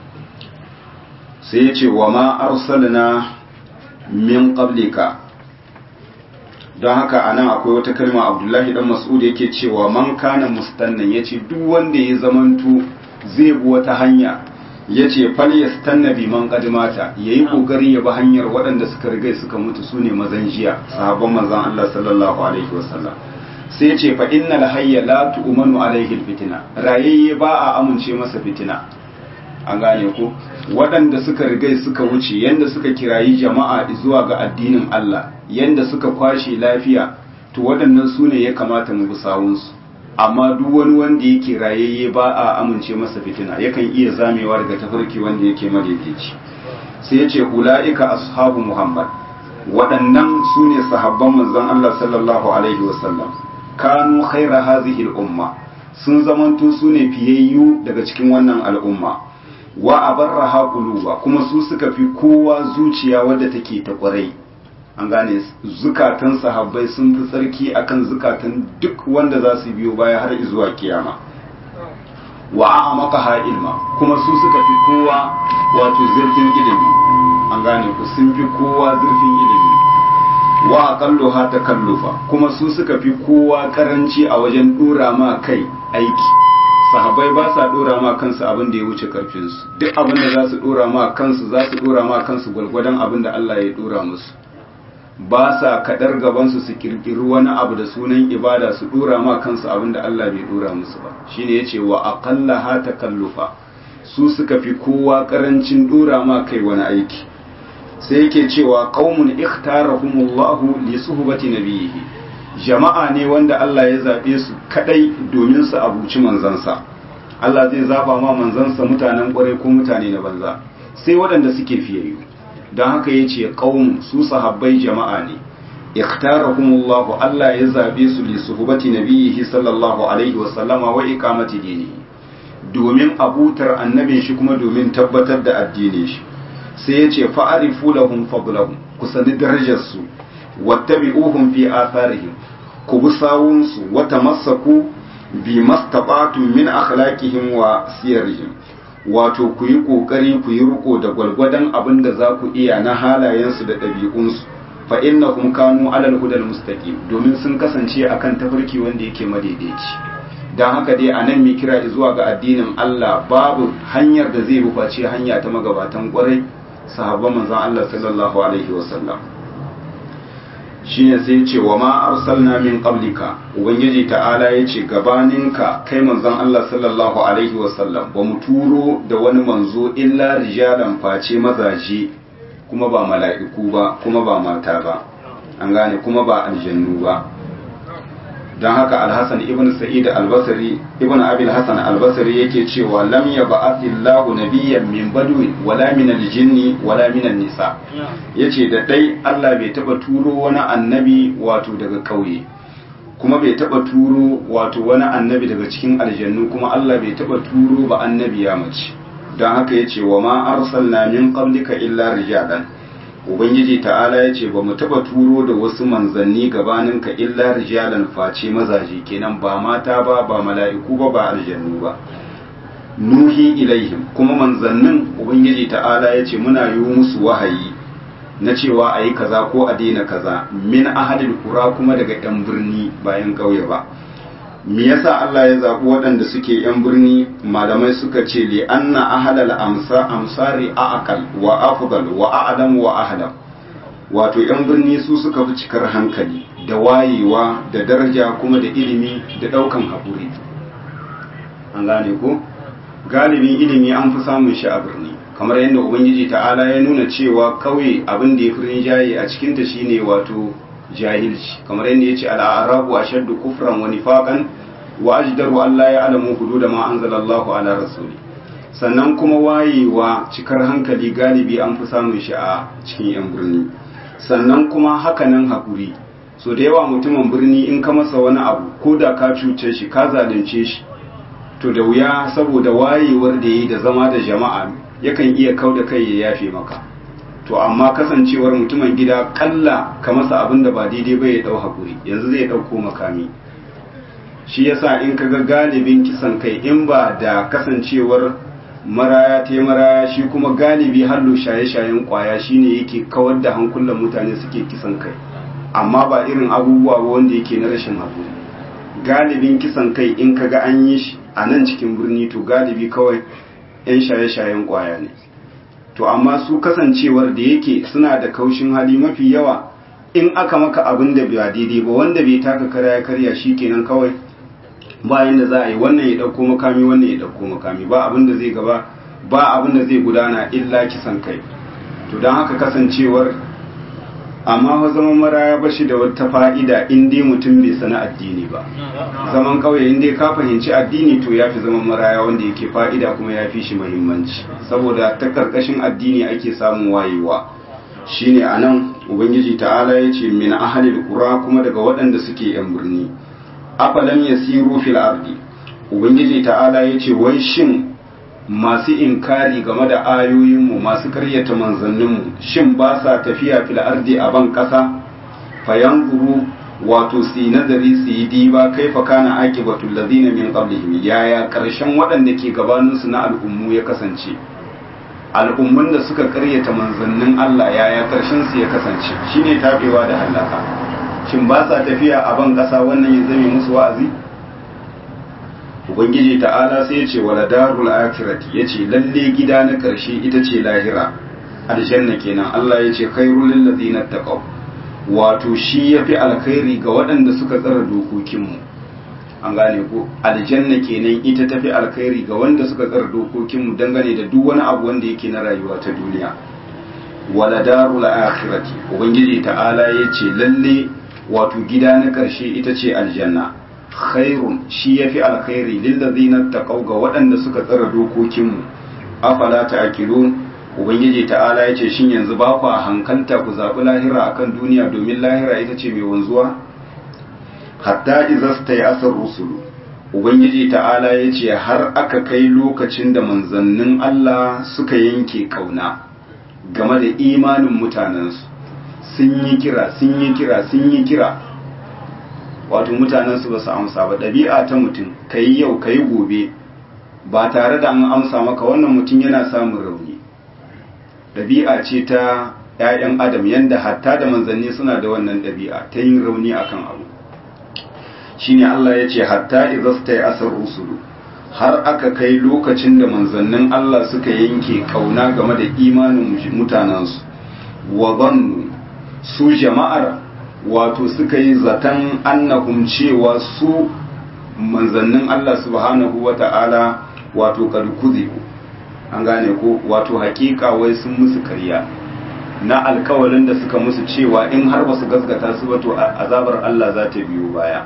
sai ya ce wa ma arsalna min qablika don haka anan akwai wata kalma Abdullahi dan Mas'ud yake cewa man kana mustannan yace duk wanda ya zamanto zai bi wata hanya ya ce falyastanna bi man qadimata yayi kokari ya bi hanyar waɗanda suka riga suka mutu sune mazan jiya sahabban manzon Allah sallallahu alaihi wasallam sai ya ce fa innal hayya la tu'manu alaihi alfitna rayayye ba a amince masa fitina an gane ko waɗanda suka riga suka wuce yanda suka kirayi jama'a zuwa ga addinin Allah yanda suka kwashe lafiya to waɗannan sune ya kamata mu bi sawunsu amma duk wani wanda yake rayayye ba a amince masa fitina yakan iya zamewa daga tafarki wanda yake madaidaici sai ya ce ula'ika ashabu muhammad waɗannan su ne sahabban manzon Allah sallallahu alaihi wasallam kanu khaira hazihi al'umma sun zamanto su ne fiyayyu daga cikin wannan al'umma wa abarraha quluba kuma su suka fi kowa zuciya wadda take ta kwarai an gane zukatan sahabbai sun fi tsarki akan zukatan duk wanda za su biyo baya har zuwa kiyama wa a'amaka ilma kuma su suka fi kowa wato zurfin ilimi an gane ku sun fi kowa zurfin ilimi wa aqalluha takallufa kuma su suka fi kowa karanci a wajen dora ma kai aiki sahabbai ba sa dora ma kansu abin da ya wuce karfinsu duk abin da za su dora ma kansu za su dora ma kansu gwalgwadon abin da Allah ya dora musu ba sa kadar gabansu su kirkiri wani abu da sunan ibada su dora ma kansu abin da Allah bai dora musu ba shine yace wa aqallaha takallufa su suka fi kowa karancin dora ma kai wani aiki sai yake cewa qaumun ikhtarahumullahu li suhbati nabiyhi jama'a ne wanda Allah ya zabe su kadai domin su abuci manzansa Allah zai zaba ma manzansa mutanen kwarai ko mutane na banza sai waɗanda suke fiyayyu don haka yace qaum su sahabbai jama'a ne ikhtarahumullahu Allah ya zabe su li suhbati nabiyhi sallallahu alaihi wa sallama wa iqamati dinihi domin abutar annabin shi kuma domin tabbatar da addinin shi sai ya ce fa'arifu lahum fadlahum ku sani darajarsu wattabi'uhum fi atharihim ku bi sawunsu wa tamassaku bi mastata'tu min akhlaqihim wa siyarihim wato ku yi kokari ku yi riko da gwalgwadon abin da za ku iya na halayensu da ɗabi'unsu fa innahum kanu alal hudal mustaqim domin sun kasance akan tafarki wanda yake madaidaici don haka dai a nan mai kira zuwa ga addinin Allah babu hanyar da zai face hanya ta magabatan kwarai sahabban manzon Allah sallallahu alaihi wasallam shine sai ce wa ma arsalna min qablika ubangiji ta'ala yace gabaninka kai manzon Allah sallallahu alaihi wasallam ba mu turo da wani manzo illa rijalan face mazaje kuma ba mala'iku ba kuma ba mata ba an gane kuma ba aljannu ba don haka alhassan ibn sa'id albasari ibn abil hassan albasari yake cewa lam ya ba'athillahu nabiyyan min badwi wala min aljinni wala min nisa yace da dai Allah bai taba turo wani annabi wato daga kauye kuma bai taba turo wato wani annabi daga cikin aljannu kuma Allah bai taba turo ba annabi ya mace don haka yace wa ma arsalna min qablika illa rijalan ubangiji ta'ala ya ce ba mu taba turo da wasu manzanni gabaninka illa rijalan face mazaje kenan ba mata ba ba mala'iku ba ba aljannu ba nuhi ilaihim kuma manzannin ubangiji ta'ala ya ce muna yi musu wahayi na cewa a yi kaza ko a daina kaza min ahadil kura kuma daga yan birni bayan ƙauye ba me yasa Allah ya zaɓi waɗanda suke yan birni malamai suka ce li anna ahlal amsa amsari aqal wa afdal wa a'lam wa ahlam wato yan birni su suka fi cikar hankali da wayewa da daraja kuma da ilimi da ɗaukan haƙuri an gane ko galibin ilimi an fi samun shi a birni kamar yadda ubangiji ta'ala ya nuna cewa kauye abin da ya fi rinjaye a cikinta shine wato jahilci kamar yadda ya ce al'arabu a shaddu kufran wa nifaqan wa ajdaru Allah ya alamu hudu da ma anzalallahu ala rasuli sannan kuma wayewa cikar hankali galibi an fi samun shi a cikin yan birni sannan kuma hakanan hakuri so da yawa mutumin birni in ka masa wani abu ko da ka cuce shi ka zalunce shi to da wuya saboda wayewar da yi da zama da jama'a yakan iya kau da kai ya yafe maka to amma kasancewar mutumin gida kalla ka masa abin da ba daidai ba ya dau hakuri yanzu zai dauko makami shi yasa in ka ga galibin kisan kai in ba da kasancewar maraya ta maraya shi kuma galibi hallo shaye-shayen kwaya shine yake kawar da hankulan mutane suke kisan kai amma ba irin abubuwa ba wanda yake na rashin hakuri galibin kisan kai in ka ga an yi shi a nan cikin birni to galibi kawai 'yan shaye-shayen kwaya ne to amma su kasancewar da yake suna da kaushin hali mafi yawa in aka maka abin da ba daidai ba wanda bai taka kara ya karya shi kenan kawai bayan da za a yi wannan ya ɗauko makami wannan ya ɗauko makami ba abin da zai gaba ba abin da zai gudana illa kisan kai to don haka kasancewar amma fa zaman maraya ba shi da wata fa'ida in dai mutum bai sana addini ba zaman kauye in dai ka fahimci addini to ya fi zaman maraya wanda yake fa'ida kuma ya fi shi muhimmanci saboda ta karkashin addini ake samun wayewa shine anan ubangiji ta'ala ya ce min ahalil qura kuma daga waɗanda suke yan birni afalam yasiru fil ardi ubangiji ta'ala ya ce wai shin masu inkari game da ayoyinmu masu karyata manzanninmu shin ba sa tafiya fil ardi a ban ƙasa fayanzuru wato su nazari su yi diba kai fa kana aqibatul ladina min qablihim yaya karshen waɗanda ke gabaninsu na al'ummu ya kasance al'ummun da suka karyata manzannin Allah yaya karshen su ya kasance shine tabewa da halaka shin ba sa tafiya a ban ƙasa wannan ya zame musu wa'azi ubangiji ta'ala sai ya ce wala darul akhirati yace lalle gida na karshe ita ce lahira aljanna kenan Allah ya ce khairul lil ladina taqaw wato shi yafi alkhairi ga waɗanda suka tsara dokokin mu an gane ko aljanna kenan ita tafi alkhairi ga wanda suka tsara dokokinmu dangane da duk wani abu wanda yake na rayuwa ta duniya wala darul akhirati ubangiji ta'ala yace lalle wato gida na karshe ita ce aljanna khairun shi yafi alkhairi lil ladina taqaw ga waɗanda suka tsara dokokinmu afala ta'qilun ubangiji ta'ala yace shin yanzu ba ku hankalta ku zabi lahira akan duniya domin lahira ita ce mai wanzuwa hatta izasta ya asar rusulu ubangiji ta'ala ya ce har aka kai lokacin da manzannin Allah suka yanke kauna game da imanin mutanensu sun yi kira sun yi kira sun yi kira wato mutanensu ba su amsa ba ɗabi'a ta mutum ka yi yau ka yi gobe ba tare da an amsa maka wannan mutum yana samun rauni ɗabi'a ce ta 'ya'yan adam yadda hatta da manzanni suna da wannan ɗabi'a ta yin rauni akan abu shine Allah ya ce hatta izasta ya asar rusulu har aka kai lokacin da manzannin Allah suka yanke kauna game da imanin mutanensu wa zannu su jama'ar wato suka yi zaton annahum cewa su manzannin Allah subhanahu wa ta'ala wato karkuzibu an gane ko wato hakika wai sun musu karya na alkawalin da suka musu cewa in har ba su gaskata su ba to azabar Allah za ta biyo baya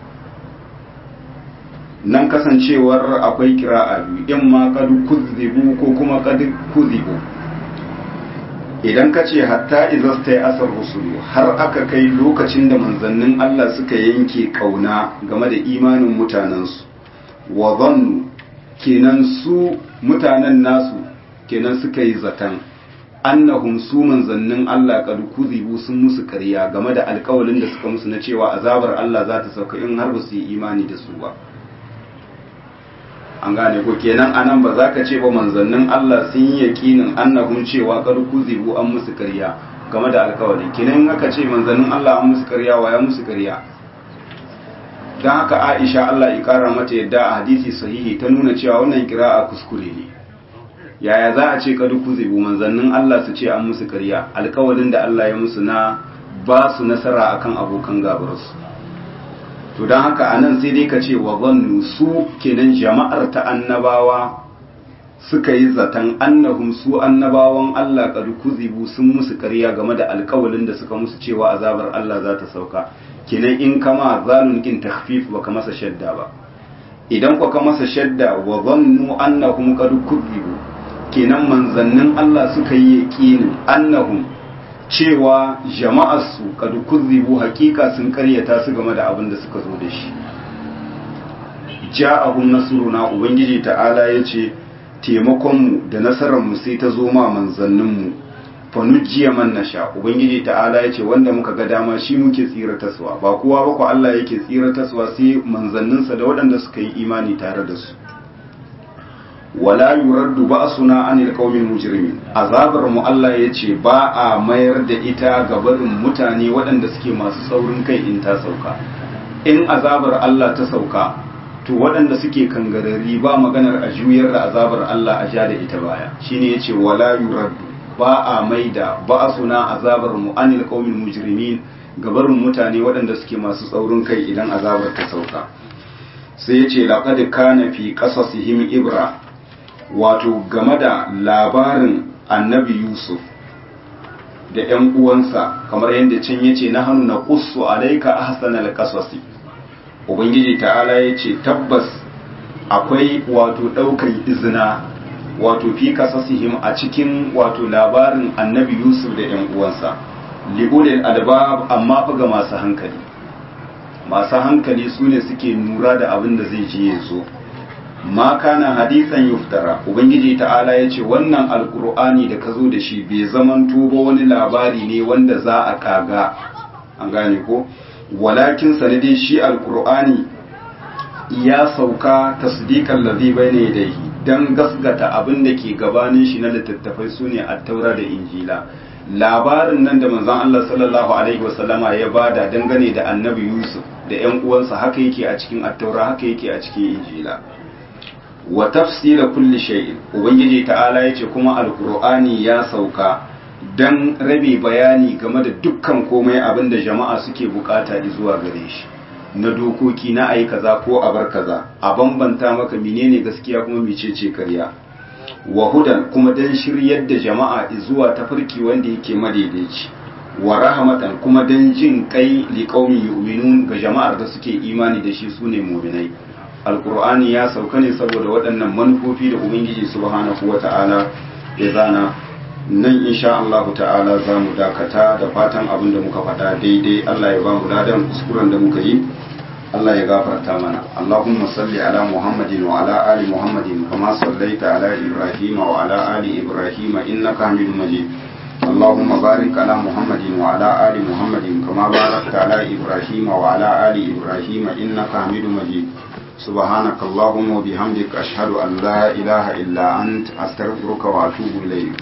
nan kasancewar akwai kira'a biyu in ma kad kuzibu ko kuma kad kuzibu idan ka ce hatta izasta ya asar rusulu har aka kai lokacin da manzannin Allah suka yanke kauna game da imanin mutanensu wa zannu kenan su mutanen nasu kenan suka yi zaton annahum su manzannin Allah kad kuzibu sun musu ƙarya game da alƙawalin da suka musu na cewa azabar Allah za ta sauka in har ba su yi imani da su ba an gane ko kenan anan ba za ka ce ba manzannin Allah sun yi yakinin annahum cewa kad kuzibu an musu ƙarya game da alƙawari kenan aka ce manzannin Allah an musu ƙarya wa ya musu ƙarya dan haka Aisha Allah ya kara mata yadda a hadisi sahihi ta nuna cewa wannan kira'a kuskure ne yaya za a ce kad kuzibu manzannin Allah su ce an musu ƙarya alƙawarin da Allah ya musu na ba su nasara akan abokan gabarsu to don haka anan sai dai ka ce wa zannu su kenan jama'ar ta annabawa suka yi zaton annahum su annabawan Allah qad kuzibu sun musu ƙarya game da alƙawalin da suka musu cewa azabar Allah za ta sauka kenan in kama zalun kin takhfif baka masa shadda ba idan ka masa shadda wa zannu annahum qad kuzibu kenan manzannin Allah suka yi yaqinin annahum cewa jama'arsu kadu kuzibu hakika sun karyata su game da abin da suka zo da shi ja'ahum nasruna ubangiji ta'ala yace taimakonmu da nasararmu sai ta zo ma manzanninmu fa nujiya man nasha ubangiji ta'ala yace wanda muka ga dama shi muke tsira taswa ba kowa ba ko Allah yake tsira taswa sai manzanninsa da waɗanda suka yi imani tare da su wala yuraddu ba'suna anil qaumil mujrimin azabar mu Allah yace ba a mayar da ita ga barin mutane waɗanda suke masu saurin kai in ta sauka in azabar Allah ta sauka to waɗanda suke kangarari ba maganar a juyar da azabar Allah a ja da ita baya shine yace wala yuraddu ba a maida ba'suna azabar mu anil qaumil mujrimin ga barin mutane waɗanda suke masu saurin kai idan azabar ta sauka sai yace laqad kana fi qasasihim ibra wato game da labarin annabi yusuf da ‘yan uwansa kamar yadda can ya ce na hannu na ƙusu alaika ahsan alƙasasi ubangiji ta'ala ya ce tabbas akwai wato ɗaukan izina wato fi kasasihim a cikin wato labarin annabi yusuf da ‘yan uwansa li'ulil albab amma ga masu hankali masu hankali su ne suke nura da abin da zai je ya zo ma kana hadisan yuftara ubangiji ta'ala ya ce wannan alkur'ani da ka zo da shi bai zaman tuba wani labari ne wanda za a kaga an gane ko walakin sanadin shi alkur'ani ya sauka tasdiqan ladhi bayna yadayhi dan gasgata abin da ke gabanin shi na littattafai sune at-taura da injila labarin nan da manzon Allah sallallahu alaihi wasallama ya bada dangane da annabi Yusuf da ƴan uwansa haka yake a cikin at-taura haka yake a cikin injila wa tafsila kulli shay'in ubangiji ta'ala yace kuma alqur'ani ya sauka dan rabe bayani game da dukkan komai abinda jama'a suke bukata zuwa gare shi na dokoki na ayi kaza ko a bar kaza a bambanta maka menene gaskiya kuma mecece karya wa hudan kuma dan shiryar da jama'a zuwa tafarki wanda yake madaidaici wa rahmatan kuma dan jin kai li qaumin yu'minun ga jama'ar da suke imani da shi sune mu'minai alqur'ani ya sauka ne saboda waɗannan manufofi da ubangiji subhanahu wata'ala ya zana nan insha Allah ta'ala za mu dakata da fatan abin da muka faɗa daidai Allah ya ba mu ladan kuskuren da muka yi Allah ya gafarta mana Allahumma salli ala Muhammadin wa ala ali Muhammadin kama sallaita ala Ibrahim wa ala ali Ibrahim innaka Hamidum Majid اللهم بارك على محمد وعلى آل محمد كما باركت على إبراهيم وعلى آل إبراهيم إنك حميد مجيد سبحانك اللهم وبحمدك أشهد أن لا إله إلا أنت أستغفرك وأتوب إليك